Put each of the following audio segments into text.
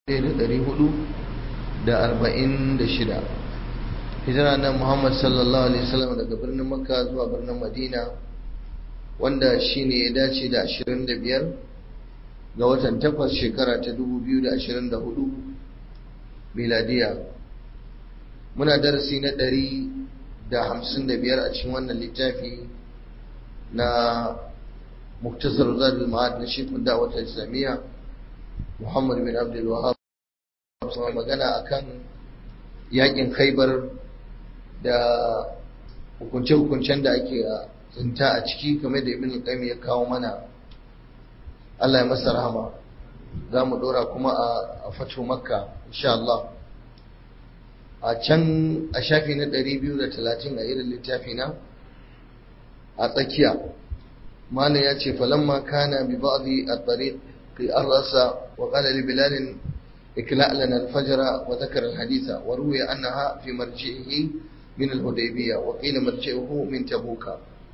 1446 hijira na Muhammad sallallahu alaihi wasallam daga birnin Makka zuwa birnin Madina wanda shine ya dace da 25 ga watan 8 shekara ta 2024 miladiya muna darasi na 155 a cikin wannan littafi na muktasar zadul ma'ad na shekul da'awar islamiyya Muhammad bin Abdul Wahab magana akan yakin Khaibar da hukunce-hukuncen da ake tsinta a ciki kamar da Ibn Qayyim ya kawo mana Allah ya masa rahama za mu dora kuma a fatu Makka insha Allah a can a shafi na 230 a irin littafi na a tsakiya malam ya ce falamma kana bi ba'dhi at-tariq الرأس وقال لبلال اكلأ لنا الفجر وذكر الحديث وروي أنها في مرجعه من الهديبية وقيل مرجعه من تبوك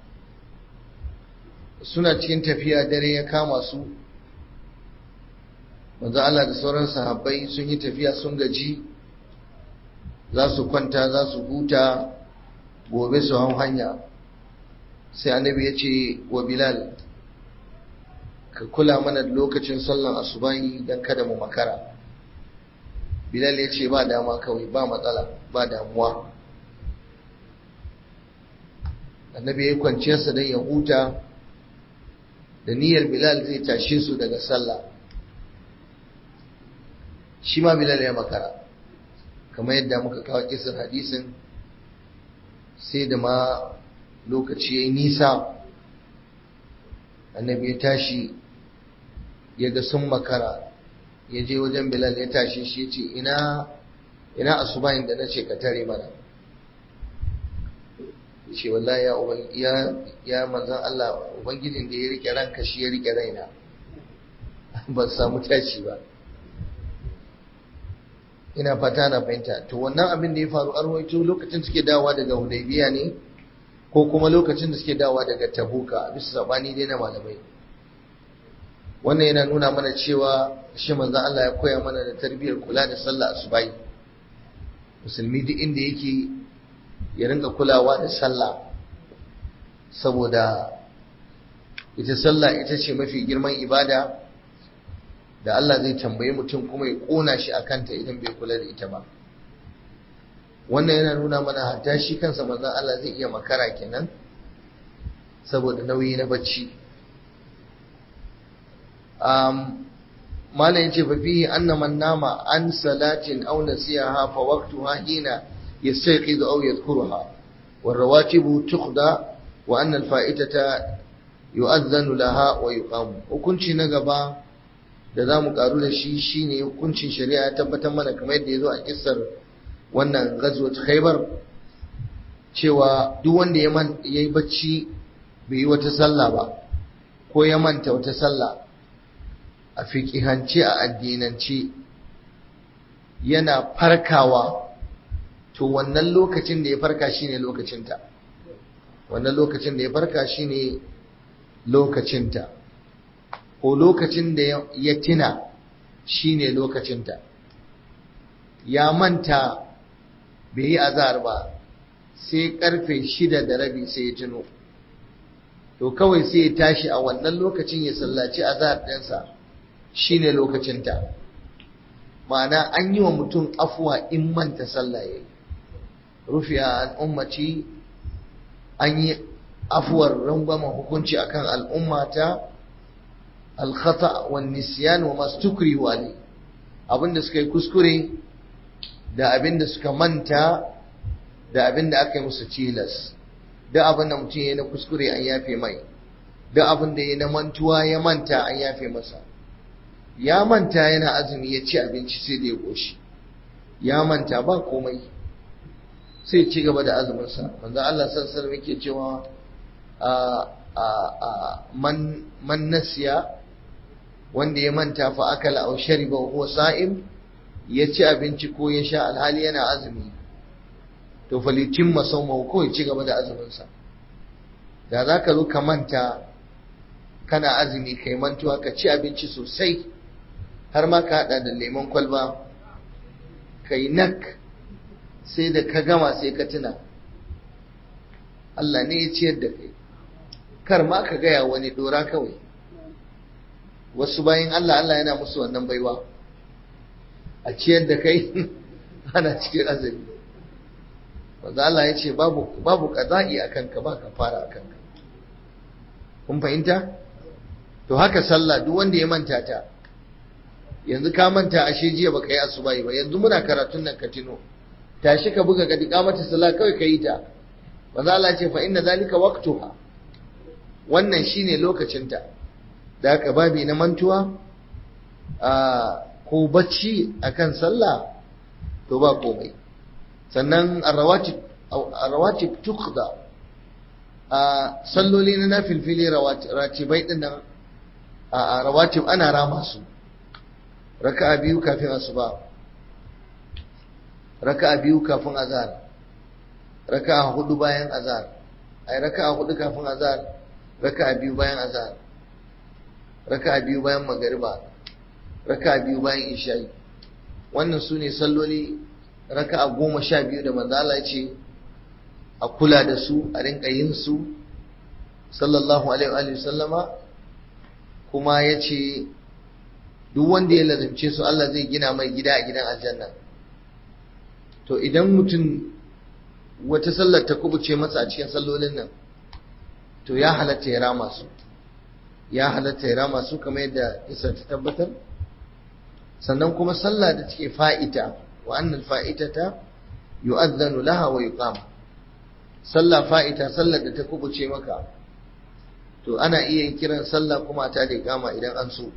suna cikin tafiya dare ya kama su manzo Allah da sauran sahabbai sun yi tafiya sun gaji za su kwanta za su huta gobe su hau hanya sai annabi ya ce wa bilal ka kula mana lokacin sallan asubahi don kada mu makara bilal ya ce ba dama kawai ba matsala ba damuwa annabi ya kwanciyarsa don ya huta da niyyar bilal zai tashe su daga sallah shi ma bilal ya makara kamar yadda muka kawo kisan hadisin sai da ma lokaci ya yi nisa annabi ya tashi ya ga sun makara ya je wajen bilal ya tashi shi ce ina ina asubahin da na ce ka tare mana ce wallahi ya ya ya manzon Allah ubangijin da ya rike ranka shi ya rike raina ban samu tashi ba ina fata na fahimta to wannan abin da ya faru a rawaito lokacin suke dawowa daga hudaybiya ne ko kuma lokacin da suke dawowa daga tabuka bisa sabani dai na malamai wannan yana nuna mana cewa shi manzo Allah ya koya mana da tarbiyyar kula da sallah asubai musulmi duk inda yake ya rinka kulawa da sallah saboda ita sallah ita ce mafi girman ibada da Allah zai tambayi mutum kuma ya kona shi a kanta idan bai kula da ita ba wannan yana nuna mana hatta shi kansa manzon Allah zai iya makara kenan saboda nauyi na bacci um malam yace fa fihi anna man nama an salatin aw nasiyaha fa waqtuha hina yastayqidu aw yadhkuruha والرواتب تقضى وأن الفائتة يؤذن لها ويقام hukunci na gaba da zamu karu da shi shine hukuncin shari'a ya tabbatar mana kamar yadda yazo a kissar wannan ghazwat Khaibar cewa duk wanda ya man yayi bacci bai yi wata sallah ba ko ya manta wata sallah a fiqihance a addinance yana farkawa to wannan lokacin da ya farka shine lokacinta wannan lokacin da ya farka shine lokacinta ko lokacin da ya tina shine lokacinta ya manta bai yi azhar ba sai karfe shida da rabi sai ya tuno to kawai sai ya tashi a wannan lokacin ya sallaci azhar ɗinsa shine lokacinta ma'ana an yi wa mutum afuwa in manta sallah yayi rufiya an ummati an yi afuwar rangwamen hukunci akan al'ummata alkhata wa nisyan wa mastukri wali abinda suka yi kuskure da abinda suka manta da abinda aka yi musu tilas da abinda mutum ya na kuskure an yafe mai da abinda ya na mantuwa ya manta an yafe masa ya manta yana azumi ya ci abinci sai da ya ƙoshi ya manta ba komai sai ci gaba da azuminsa manzo Allah sallallahu alaihi yake cewa a a man man nasiya wanda ya manta fa akala aw shariba wa huwa sa'im ya ci abinci ko ya sha alhali yana azumi to falitimma sawmahu ko ya ci gaba da azuminsa da zaka zo ka manta kana azumi kai mantuwa ka ci abinci sosai har ma ka hada da lemon kwalba kai nak sai da ka gama sai ka tuna Allah ne ya ciyar da kai kar ma ka gaya wani dora kawai wasu bayan Allah Allah yana musu wannan baiwa a ciyar da kai ana cikin azumi wanda Allah ya ce babu babu qada'i akan ka ba kafara akan ka kun fahimta to haka sallah duk wanda ya manta ta yanzu ka manta ashe jiya baka yi asuba ba yanzu muna karatun nan ka tino tashi ka buga ka dika mata sallah kawai ka yi ta wanda Allah ya ce fa inna zalika waqtuha wannan shine lokacinta da haka babi na mantuwa a ko bacci akan sallah to ba komai sannan arrawatib tuqda a salloli na nafilfili ratibai din nan a rawatib ana rama su raka'a biyu kafin asuba raka'a biyu kafin azhar raka'a hudu bayan azhar ai raka'a hudu kafin azhar raka'a biyu bayan azhar raka'a biyu bayan magariba raka'a biyu bayan isha'i wannan su ne salloli raka'a goma sha biyu da manzo Allah ce a kula da su a rinka yin su sallallahu alaihi wa sallama kuma ya ce duk wanda ya lazimce su Allah zai gina mai gida a gidan aljanna to idan mutum wata sallar ta kubuce masa a cikin sallolin nan to ya halatta ya rama su ya halatta ya rama su kamar yadda isa ta tabbatar sannan kuma sallah da take fa'ita wa annal fa'itata yu'adhdhanu laha wa yuqam sallah fa'ita sallar da ta kubuce maka to ana iya yin kiran sallah kuma ta da iqama idan an so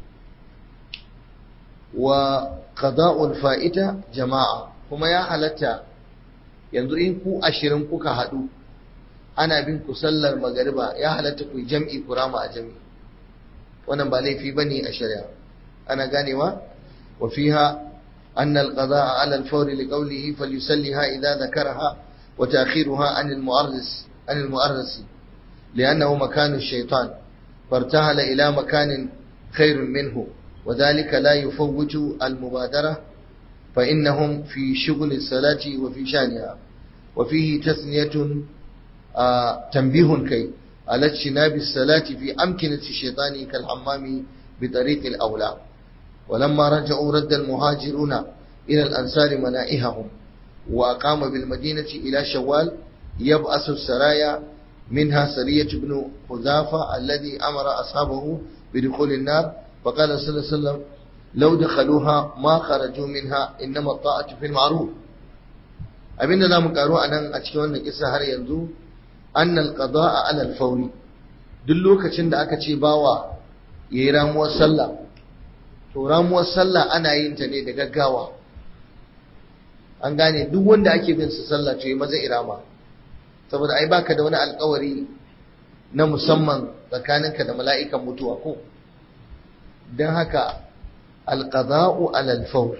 wa qada'ul fa'ita jama'a kuma ya halatta yanzu in ku ashirin kuka haɗu ana bin ku sallar magariba ya halatta ku jam'i ku rama a jam'i wannan ba laifi bane a shari'a ana ganewa wa fiha anna al-qada'a 'ala al-fawr li qawlihi falyusalliha idha dhakaraha wa ta'khiruha 'an al-mu'arris 'an al-mu'arris li'annahu makanu ash-shaytan fartahala ila makanin khairun minhu وذلك لا يفوت المبادرة فإنهم في شغل الصلاة وفي شانها وفيه تثنية آه تنبيه كي على اجتناب الصلاة في أمكنة الشيطان كالحمام بطريق الأولى ولما رجعوا رد المهاجرون إلى الأنصار منائهم وأقام بالمدينة إلى شوال يبأس السرايا منها سرية بن حذافة الذي أمر أصحابه بدخول النار فقال صلى الله عليه وسلم لو دخلوها ما خرجوا منها إنما الطاعة في المعروف abin da za mu karu a nan a cikin wannan kisa har yanzu annal qada'a ala al-fawri duk lokacin da aka ce bawa yayi ramuwar sallah to ramuwar sallah ana yin ta ne da gaggawa an gane duk wanda ake bin sa sallah to yi maza irama saboda ai baka da wani alkawari na musamman tsakaninka da mala'ikan mutuwa ko don haka alƙaza'u alal fawr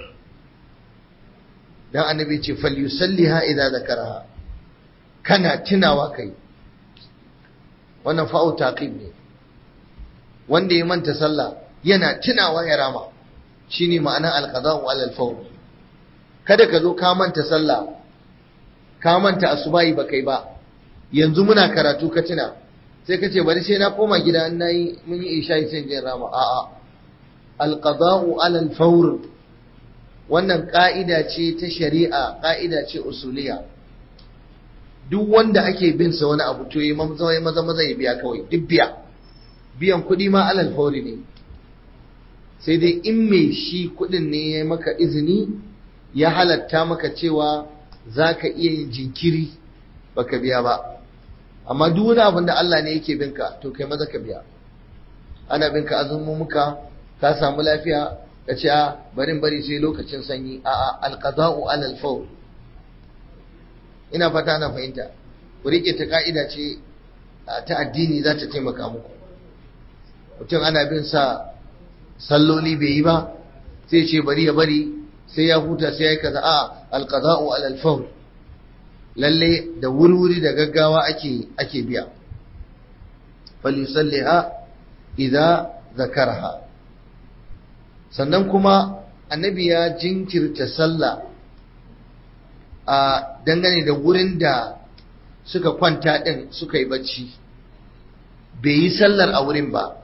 dan annabi ce falyusalliha idza zakaraha kana tunawa kai wannan fa'u taqib ne wanda ya manta sallah yana tunawa ya rama shine ma'anar alqada'u alal fawr kada ka zo ka manta sallah ka manta asubahi ba kai ba yanzu muna karatu ka tuna sai ka ce bari sai na koma gida in nayi mun yi isha sai jin rama a'a alqada'u alal fawr wannan ƙa'ida ce ta shari'a ƙa'ida ce usuliya duk wanda ake bin sa wani abu to yi maza maza maza ya biya kawai duk biya biyan kuɗi ma alal fauri ne sai dai in mai shi kuɗin ne ya maka izini ya halatta maka cewa za ka iya yin jinkiri baka biya ba amma duk wani abin da Allah ne yake binka to kai maza ka biya ana binka azumumuka ka samu lafiya ka ce a barin bari sai lokacin sanyi a a alqada'u alal fawl ina fata na fahimta ku rike ta ka'ida ce ta addini za ta taimaka muku mutum ana bin sa salloli bai yi ba sai ce bari ya bari sai ya huta sai ya yi kaza a alqada'u alal fawl lalle da wurwuri da gaggawa ake ake biya falyusalliha idza zakaraha sannan kuma annabi ya jinkirta sallah a dangane da wurin da suka kwanta ɗin suka yi bacci bai yi sallar a wurin ba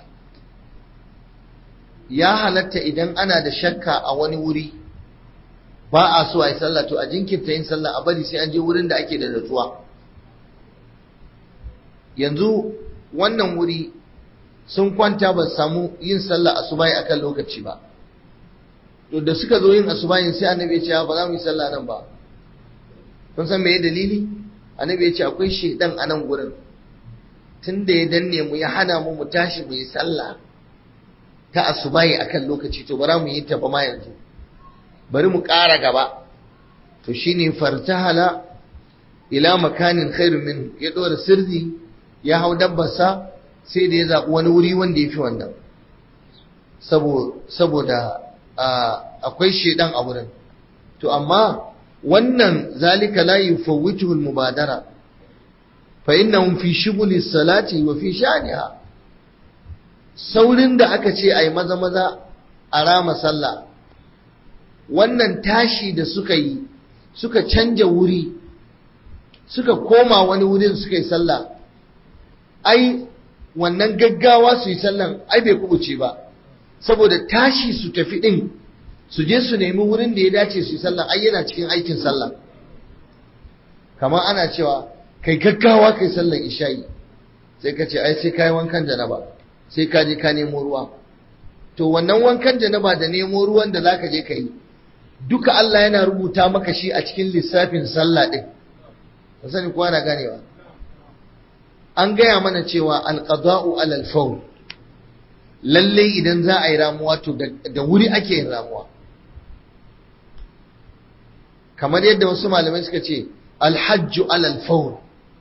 ya halatta idan ana da shakka a wani wuri ba a so a yi sallah to a jinkirta yin sallah a bari sai an je wurin da ake da natsuwa yanzu wannan wuri sun kwanta ba samu yin sallah asubahi akan lokaci ba to da suka zo yin asubahin sai annabi ya ce ba za mu yi sallah nan ba kun san me dalili annabi ya ce akwai shedan a nan gurin tun da ya danne mu ya hana mu mu tashi mu yi sallah ta asubahi akan lokaci to bara mu yi ta ba ma yanzu bari mu ƙara gaba to shine fartahala ila makanin khairun min ya dora sirri ya hau dabbarsa sai da ya zaɓi wani wuri wanda ya fi wannan saboda akwai shedan a wurin to amma wannan zalika la yufawwituhu al-mubadara fa innahum fi shughuli salati wa fi sha'niha saurin da aka ce ai maza maza a rama sallah wannan tashi da suka yi suka canja wuri suka koma wani wurin suka yi sallah ai wannan gaggawa su yi sallan ai bai kubuce ba saboda tashi su tafi din su je su nemi wurin da ya dace su yi sallah ai yana cikin aikin sallah kamar ana cewa kai gaggawa kai sallar isha'i sai ka ce ai sai kai wankan janaba sai ka je ka nemo ruwa to wannan wankan janaba da nemo ruwan da zaka je ka yi duka Allah yana rubuta maka shi a cikin lissafin sallah din ba sani kowa na ganewa an gaya mana cewa alqada'u alal faul lalle idan za a yi ramuwa to da wuri ake yin ramuwa kamar yadda wasu malamai suka ce alhajju alal faul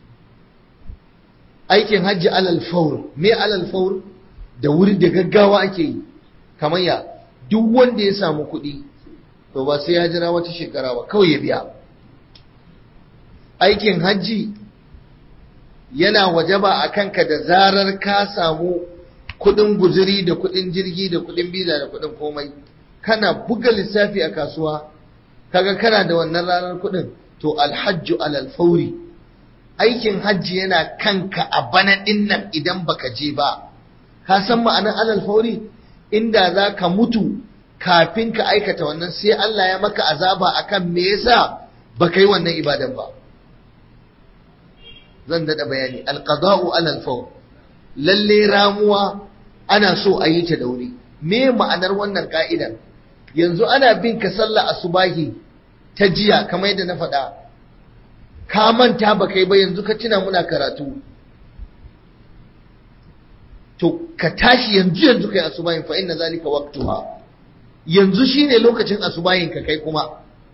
aikin hajji alal faul me alal faul da wuri da gaggawa ake yi kamar ya duk wanda ya samu kuɗi to ba sai ya jira wata shekara ba kawai ya biya aikin hajji yana wajaba a kanka da zarar ka samu kudin guzuri da kudin jirgi da kudin biza da kudin komai kana buga lissafi a kasuwa kaga kana da wannan ranar kudin to alhajju alal fauri aikin hajji yana kanka a bana din nan idan baka je ba ka san ma'anar alal fauri inda za ka mutu kafin ka aikata wannan sai Allah ya maka azaba akan me yasa baka yi wannan ibadan ba zan daɗa bayani alqada'u alal fawr lalle ramuwa ana so a yi ta da wuri me ma'anar wannan ka'ida yanzu ana bin ka sallah asubahi ta jiya kamar yadda na faɗa ka manta ba kai ba yanzu ka tuna muna karatu to ka tashi yanzu yanzu kai asubahin fa inna zalika waqtuha yanzu shine lokacin asubahin ka kai kuma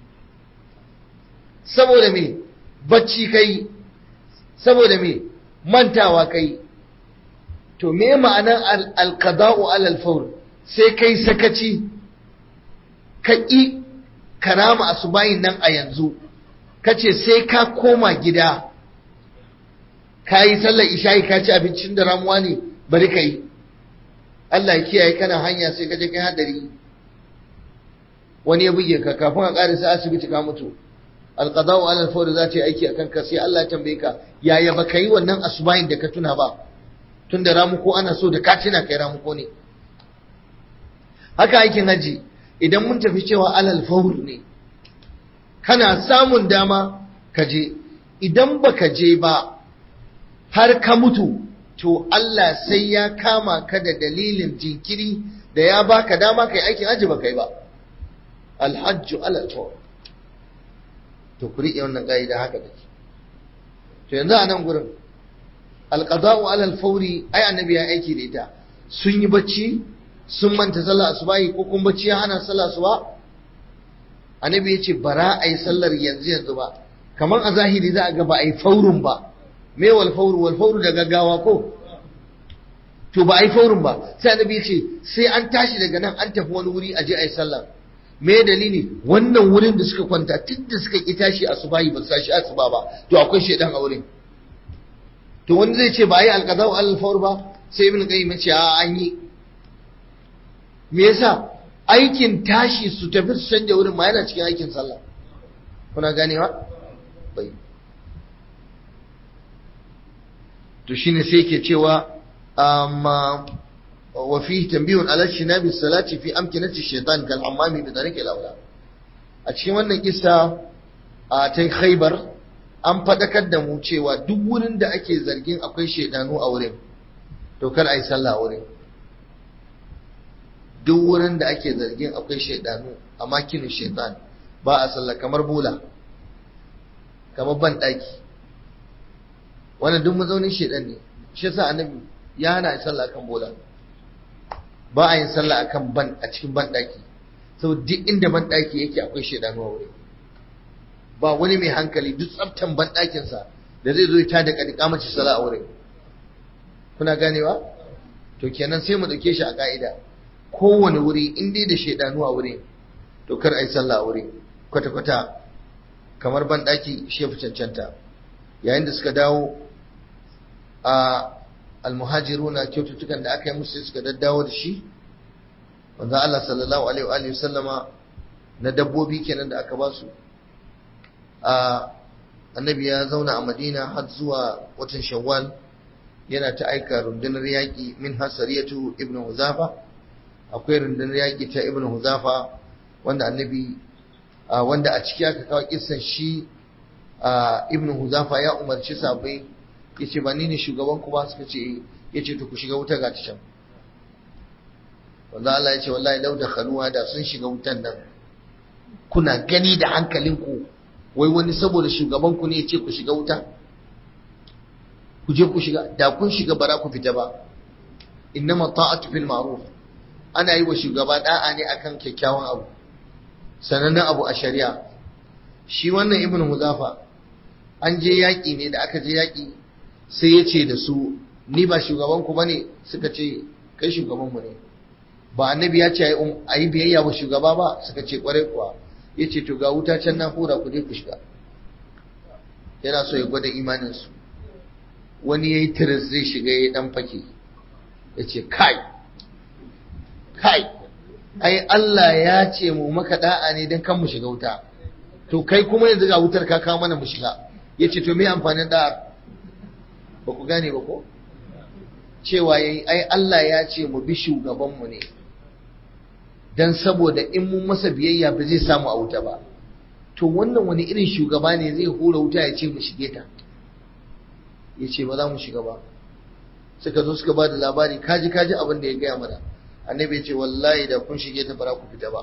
saboda me bacci kai saboda me mantawa kai to me ma'anar alqada'u alal fawr sai kai sakaci ka ƙi karama asubahin nan a yanzu kace sai ka koma gida ka yi sallar isha'i ka ci abincin da ramuwa ne bari ka yi Allah ya kiyaye kana hanya sai ka je kai hadari wani ya buge ka kafin a ƙarisa asibiti ka mutu alqada'u ala al za ta yi aiki akan ka sai Allah ya tambaye ka yaya baka yi wannan asubahin da ka tuna ba tunda ramuko ana so da ka tuna kai ramuko ne haka aikin haji idan mun tafi cewa alal fawr ne kana samun dama ka je idan baka je ba har ka mutu to Allah sai ya kama ka da dalilin jinkiri da ya baka dama kai aikin haji baka yi ba alhajju alal fawr to ku riƙe wannan ƙa'ida haka take to yanzu a nan gurin alqada'u alal fawri ai annabi ya aiki da ita sun yi bacci sun manta sallah asubahi ko kuma bacci ya hana sallah asuba annabi ya ce bara a yi sallar yanzu yanzu ba kamar a zahiri za a ga ba a yi faurun ba me wal fauru wal fauru da gaggawa ko to ba a yi faurun ba sai annabi ya ce sai an tashi daga nan an tafi wani wuri a je a yi sallar me dalili wannan wurin da suka kwanta tun da suka ki tashi asubahi ba su tashi asuba ba to akwai shedan a wurin to wani zai ce ba a yi alqada al fawr ba sai ibn qayyim ya ce a an yi me yasa aikin tashi su tafi su canja wurin ma yana cikin aikin sallah kuna ganewa bai to shine sai ke cewa amma wa fihi tanbihun ala shinabi salati fi amkinati shaitan kal hammami bi tariqi al a cikin wannan kissa a ta khaybar an fadakar da mu cewa duk wurin da ake zargin akwai shaidanu a wurin to kar ai sallah a wurin duk wurin da ake zargin akwai shaidanu a makinin shaitan ba a sallah kamar bola kamar ban daki wannan duk mazaunin shaidan ne shi yasa annabi ya hana sallah kan bola ba a yin sallah akan ban a cikin ban daki saboda duk inda ban daki yake akwai shaidanu a wurin ba wani mai hankali duk tsaftan ban dakin sa da zai zo ya tada kadika mace sallah a wurin kuna ganewa to kenan sai mu dauke shi a ka'ida kowane wuri in dai da shaidanu a wurin to kar ai sallah a wurin kwata kwata kamar ban daki shi fi cancanta yayin da suka dawo a almuhajiruna kyaututtukan da aka yi musu suka daddawo da shi wanda Allah sallallahu alaihi wa sallama na dabbobi kenan da aka ba su a annabi ya zauna a Madina har zuwa watan Shawwal yana ta aika rundunar yaƙi min hasariyatu ibnu Huzafa akwai rundunar yaƙi ta ibnu Huzafa wanda annabi wanda a ciki aka kawo kissan shi ibnu Huzafa ya umarci sabai ya ce ba ni ne shugaban ku ba suka ce ya ce to ku shiga wuta ga can wanda Allah ya ce wallahi lau da khaluwa da sun shiga wutan nan kuna gani da hankalinku wai wani saboda shugaban ku ne ya ce ku shiga wuta ku je ku shiga da kun shiga bara ku fita ba innama ta'atu fil ma'ruf ana yi wa shugaba da'a ne akan kyakkyawan abu sanannen abu a shari'a shi wannan ibnu muzafa an je yaƙi ne da aka je yaƙi sai ya ce da su ni ba shugabanku ba ne suka ce kai shugabanmu ne ba annabi ya ce a yi biyayya wa shugaba ba suka ce kwarai kuwa ya ce to ga wuta can na hura ku je ku shiga yana so ya gwada imaninsu wani ya yi tiris zai shiga ya dan fake ya ce kai kai ai Allah ya ce mu maka da'a ne don kan mu shiga wuta to kai kuma yanzu ga wutar ka kawo mana mu shiga ya ce to me amfanin da'a ba ku gane ba ko cewa yayi ai Allah ya ce mu bi shugabanmu ne dan saboda in mun masa biyayya ba zai samu a wuta ba to wannan wani irin shugaba ne zai hura wuta ya ce mu shige ta ya ce ba za mu shiga ba suka zo suka ba da labari kaji kaji abin da ya gaya mana annabi ya ce wallahi da kun shige ta ba ku fita ba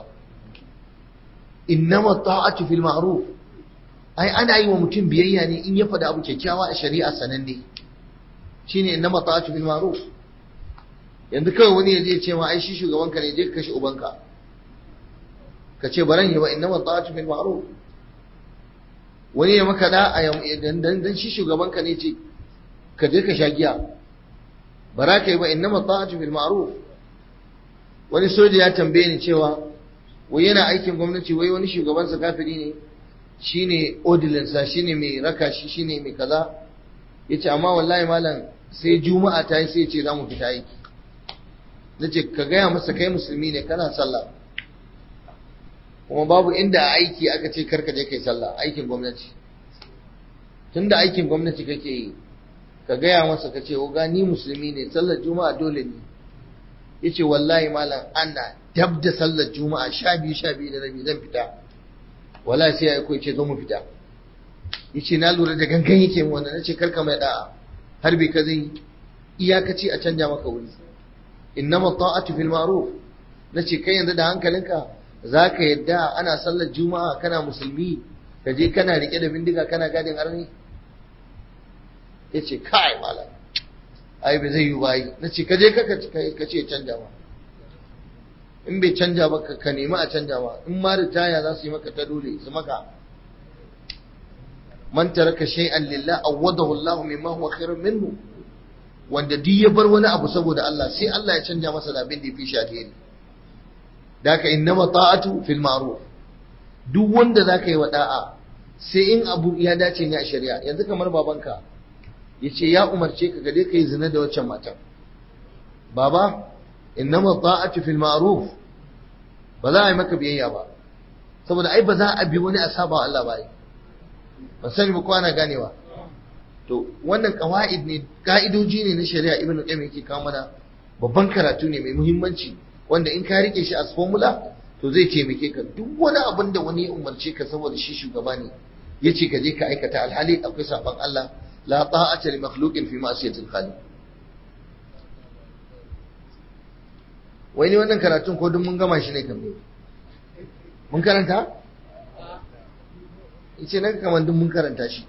innama ta'atu fil ma'ruf ai ana yi wa mutum biyayya ne in ya faɗa abu kyakkyawa a shari'a sananne shine innama ta'atu bil ma'ruf yanzu kawai wani yaje ce ma ai shi shugaban ka ne je ka kashe ubanka ka ce baran yi ba innama ta'atu bil ma'ruf wani ya maka da a dan dan shi shugaban ka ne ce ka je ka sha giya bara ka yi ba innama ta'atu bil ma'ruf wani soja ya tambaye ni cewa wai yana aikin gwamnati wai wani shugabansa kafiri ne shine odilinsa shine mai raka shi shine mai kaza yace amma wallahi malam sai juma'a ta yi sai ce za mu fita aiki nace ka gaya masa kai musulmi ne kana sallah kuma babu inda a aiki aka ce karka je kai sallah aikin gwamnati tunda aikin gwamnati kake yi ka gaya masa ka ce ga ni musulmi ne sallar juma'a dole ne yace wallahi malam ana dab da sallar juma'a sha biyu sha biyu da rabi zan fita wallahi sai ya aiko ce zo mu fita yace na lura da gangan yake mu wannan nace karka mai da'a har bai ka zai iyakaci a canja maka wuri innama ta'atu fil ma'ruf nace kai yanzu da hankalinka zaka yadda ana sallar juma'a kana musulmi ka je kana rike da bindiga kana gadin arni yace kai malam ai bai zai yi ba yi nace ka je ka ka ce canja ma in bai canja ba ka nemi a canja ma in ma ritaya za su yi maka ta dole su maka man taraka shay'an lillah awadahu Allah mimma huwa khairun minhu wanda duk ya bar wani abu saboda Allah sai Allah ya canja masa da abin da yafi shi alheri daka innama ta'atu fil ma'ruf duk wanda zaka yi wa da'a sai in abu ya dace ne a shari'a yanzu kamar babanka yace ya umarce ka gade kai zina da waccan matan baba innama ta'atu fil ma'ruf ba za a yi maka biyayya ba saboda ai ba za a bi wani a saba wa Allah ba yi ba sani ba ko ana ganewa to wannan qawaid ne ka'idoji ne na shari'a ibn qayyim yake kawo mana babban karatu ne mai muhimmanci wanda in ka rike shi as formula to zai taimake ka duk wani abin da wani ya umarce ka saboda shi shugaba ne yace ka je ka aikata alhali akwai saban Allah la ta'ata li makhluqin fi ma'siyatil khaliq wai ne wannan karatun ko duk mun gama shi ne kan mun karanta yace nan kamar duk mun karanta shi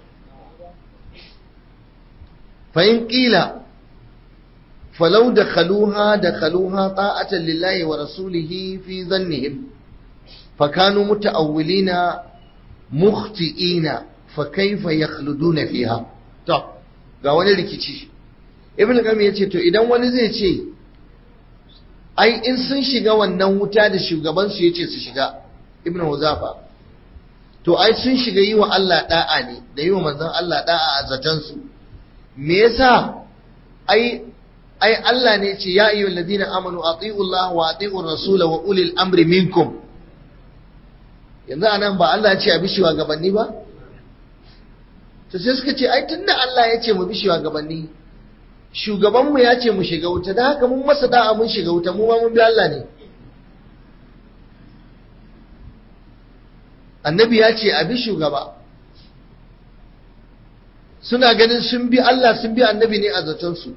fa in qila فلو دخلوها دخلوها طاعة لله ورسوله في ظنهم فكانوا متأولين مخطئين فكيف يخلدون فيها طب ga wani rikici ibn qayyim yace to idan wani zai ce ai in sun shiga wannan wuta da shugaban su yace su shiga ibn huzafa to ai sun shiga yi wa Allah da'a ne da yi wa manzon Allah da'a a zatan su me yasa ai ai Allah ne ce ya ayyuhal ladina amanu ati'u Allah wa ati'u rasul wa ulil amri minkum yanzu anan ba Allah ya ce a bi gabanni ba to sai suka ce ai tunda Allah ya ce mu bi gabanni shugaban mu ya ce mu shiga wuta da haka mun masa da'a mun shiga wuta mu ma mun bi Allah ne annabi ya ce a bi shugaba suna ganin sun bi Allah sun bi annabi ne a zaton su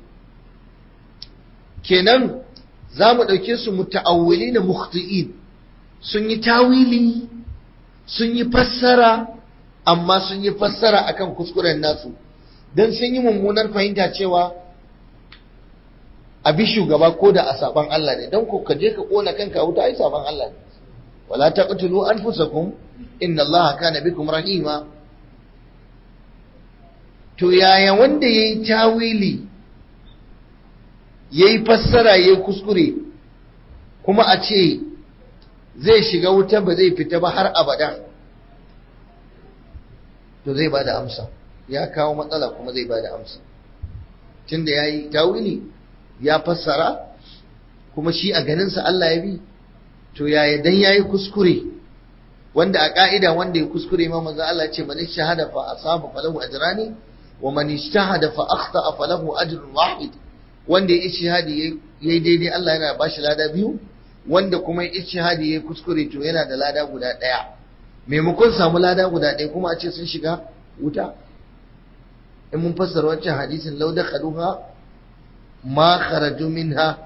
kenan za mu ɗauke su muta'awwili na mukhti'in sun yi tawili sun yi fassara amma sun yi fassara akan kuskuren nasu don sun yi mummunar fahimta cewa a bi shugaba ko da a saban Allah ne don ko ka je ka kona kanka wuta ai saban Allah ne wala taqtulu anfusakum inna Allaha kana bikum rahima to yaya wanda yayi tawili ya yi fassara ya yi kuskure kuma a ce zai shiga wuta ba zai fita ba har abada to zai ba da amsa ya kawo matsala kuma zai ba da amsa tunda ya yi tawili ya fassara kuma shi a ganinsa Allah ya bi to yaya dan ya yi kuskure wanda a ka'ida wanda ya kuskure ma manzo Allah ce man shahada fa asaba falahu ajrani wa man ijtahada fa akhta falahu ajrun wahid wanda ya ishihadi ya yi daidai Allah yana ba shi lada biyu wanda kuma ya ishihadi ya kuskure to yana da lada guda ɗaya maimakon samu lada guda ɗaya kuma a ce sun shiga wuta in mun fassara wancan hadisin lau da khaduha ma kharaju minha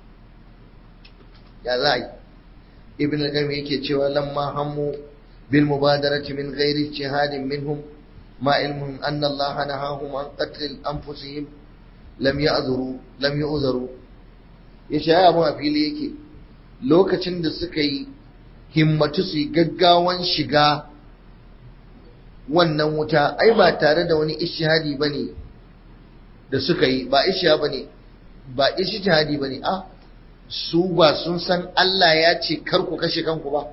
ya za yi ibn al-qayyim yake cewa lamma hammu bil mubadarati min ghairi ijtihadin minhum ma ilmun anna Allah nahahum an qatl anfusihim lam ya'zuru lam yu'zaru yace ai abun a fili yake lokacin da suka yi himmatu su gaggawan shiga wannan wuta ai ba tare da wani ishihadi bane da suka yi ba ishiya bane ba ishihadi bane a su ba sun san Allah ya ce kar ku kashe kanku ba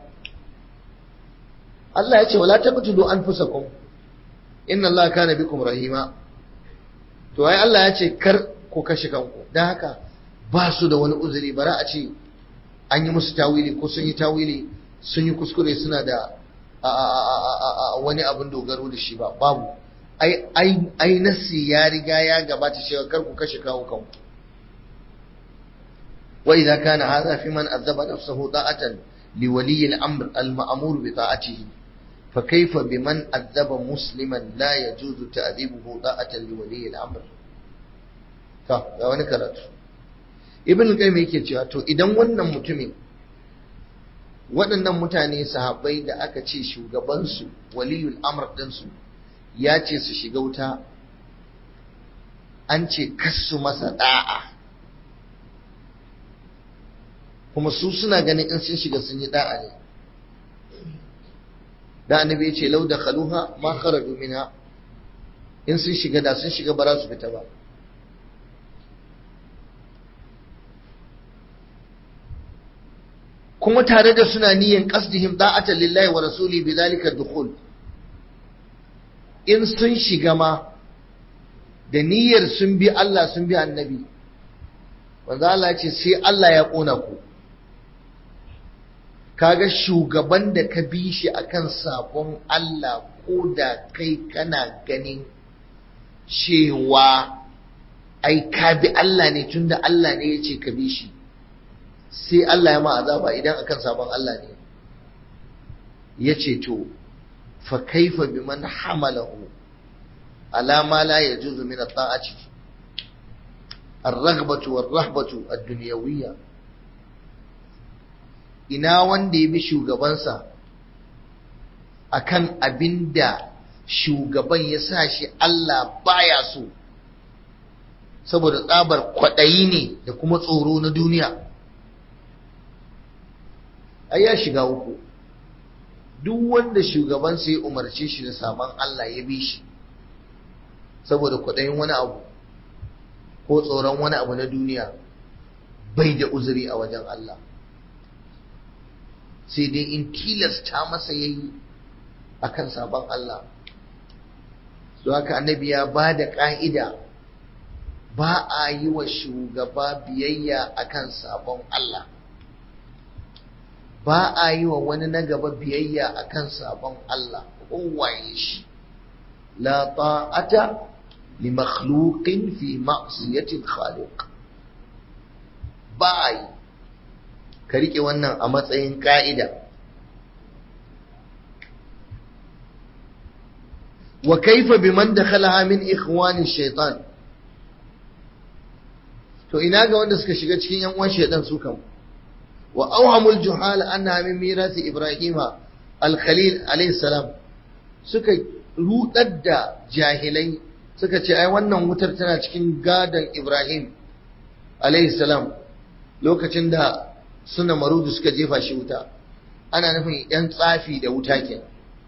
Allah ya ce wala taqtulu anfusakum inna Allah kana bikum rahima to ai Allah ya ce kar ku kashe kanku dan haka ba su da wani uzuri bara a ce an yi musu tawili ko sun yi tawili sun yi kuskure suna da wani abin dogaro da shi ba babu ai ai ai nasi ya riga ya gabata cewa kar ku kashe kawo kanku wa idza kana hadha fi man azaba nafsahu da'atan li wali al-amr al-ma'mur bi ta'atihi fa kayfa biman azaba musliman la yajuzu ta'dibuhu da'atan li wali al-amr to ga wani karatu ibn qayyim yake cewa to idan wannan mutumin waɗannan mutane sahabbai da aka ce shugabansu waliyul amr ɗinsu ya ce su shiga wuta an ce kassu masa da'a kuma su suna ganin in sun shiga sun yi da'a ne da annabi ya ce lau da khaluha ma kharaju minha in sun shiga da sun shiga ba za su fita ba kuma tare da suna niyan qasdihim da'atan lillahi wa rasuli bi zalika dukhul in sun shiga ma da niyyar sun bi Allah sun bi annabi wanda Allah ya ce sai Allah ya kona ku kaga shugaban da ka bi shi akan sabon Allah ko da kai kana ganin cewa ai ka bi Allah ne tunda Allah ne ya ce ka bi shi sai Allah ya ma azaba idan akan sabon Allah ne ya ce to fa kaifa biman hamalahu ala ma la yajuzu min at-ta'ati الرغبة والرهبة الدنيوية ina wanda ya bi shugabansa akan abinda shugaban ya sa shi Allah baya so saboda tsabar kwaɗayi ne da kuma tsoro na duniya ai ya shiga uku duk wanda shugabansa ya umarce shi da saman Allah ya bi shi saboda kwaɗayin wani abu ko tsoron wani abu na duniya bai da uzuri a wajen Allah sai dai in tilasta masa ya yi a kan sabon Allah su haka annabi ya ba da ƙa'ida ba a yi wa shugaba biyayya a kan sabon Allah ba a yi wa wani na gaba biyayya a kan sabon Allah kowaye shi la ta'ata li makhluqin fi ma'siyatil khaliq ba a yi ka riƙe wannan a matsayin ƙa'ida. Wa kaifa bi man dakhala min ikhwani shaitan to ina ga wanda suka shiga cikin yan uwan shaitan su kan wa awhamul juhal anna min mirasi ibrahima al-khalil alayhi salam suka rudar da jahilai suka ce ai wannan wutar tana cikin gadon ibrahim alayhi salam lokacin da suna marudu suka jefa shi wuta ana nufin yan tsafi da wuta ke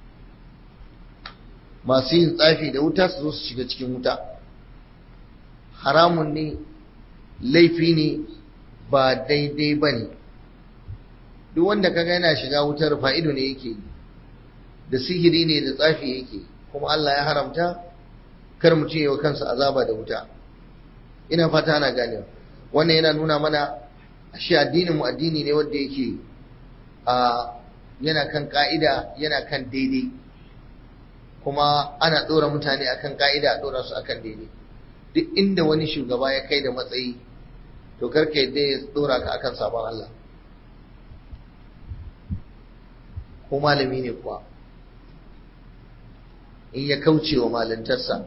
masu yin tsafi da wuta su zo su shiga cikin wuta haramun ne laifi ne ba daidai ba ne duk wanda kaga yana shiga wutar fa'ido ne yake yi da sihiri ne da tsafi yake kuma Allah ya haramta kar mutum yi wa kansa azaba da wuta ina fata ana ganewa wannan yana nuna mana ashe addinin mu addini ne wanda yake a yana kan ka'ida yana kan daidai kuma ana ɗora mutane akan ka'ida a ɗora su akan daidai duk inda wani shugaba ya kai da matsayi to karka yadda ya ɗora ka akan sabon Allah ko malami ne kuwa in ya kauce wa malintarsa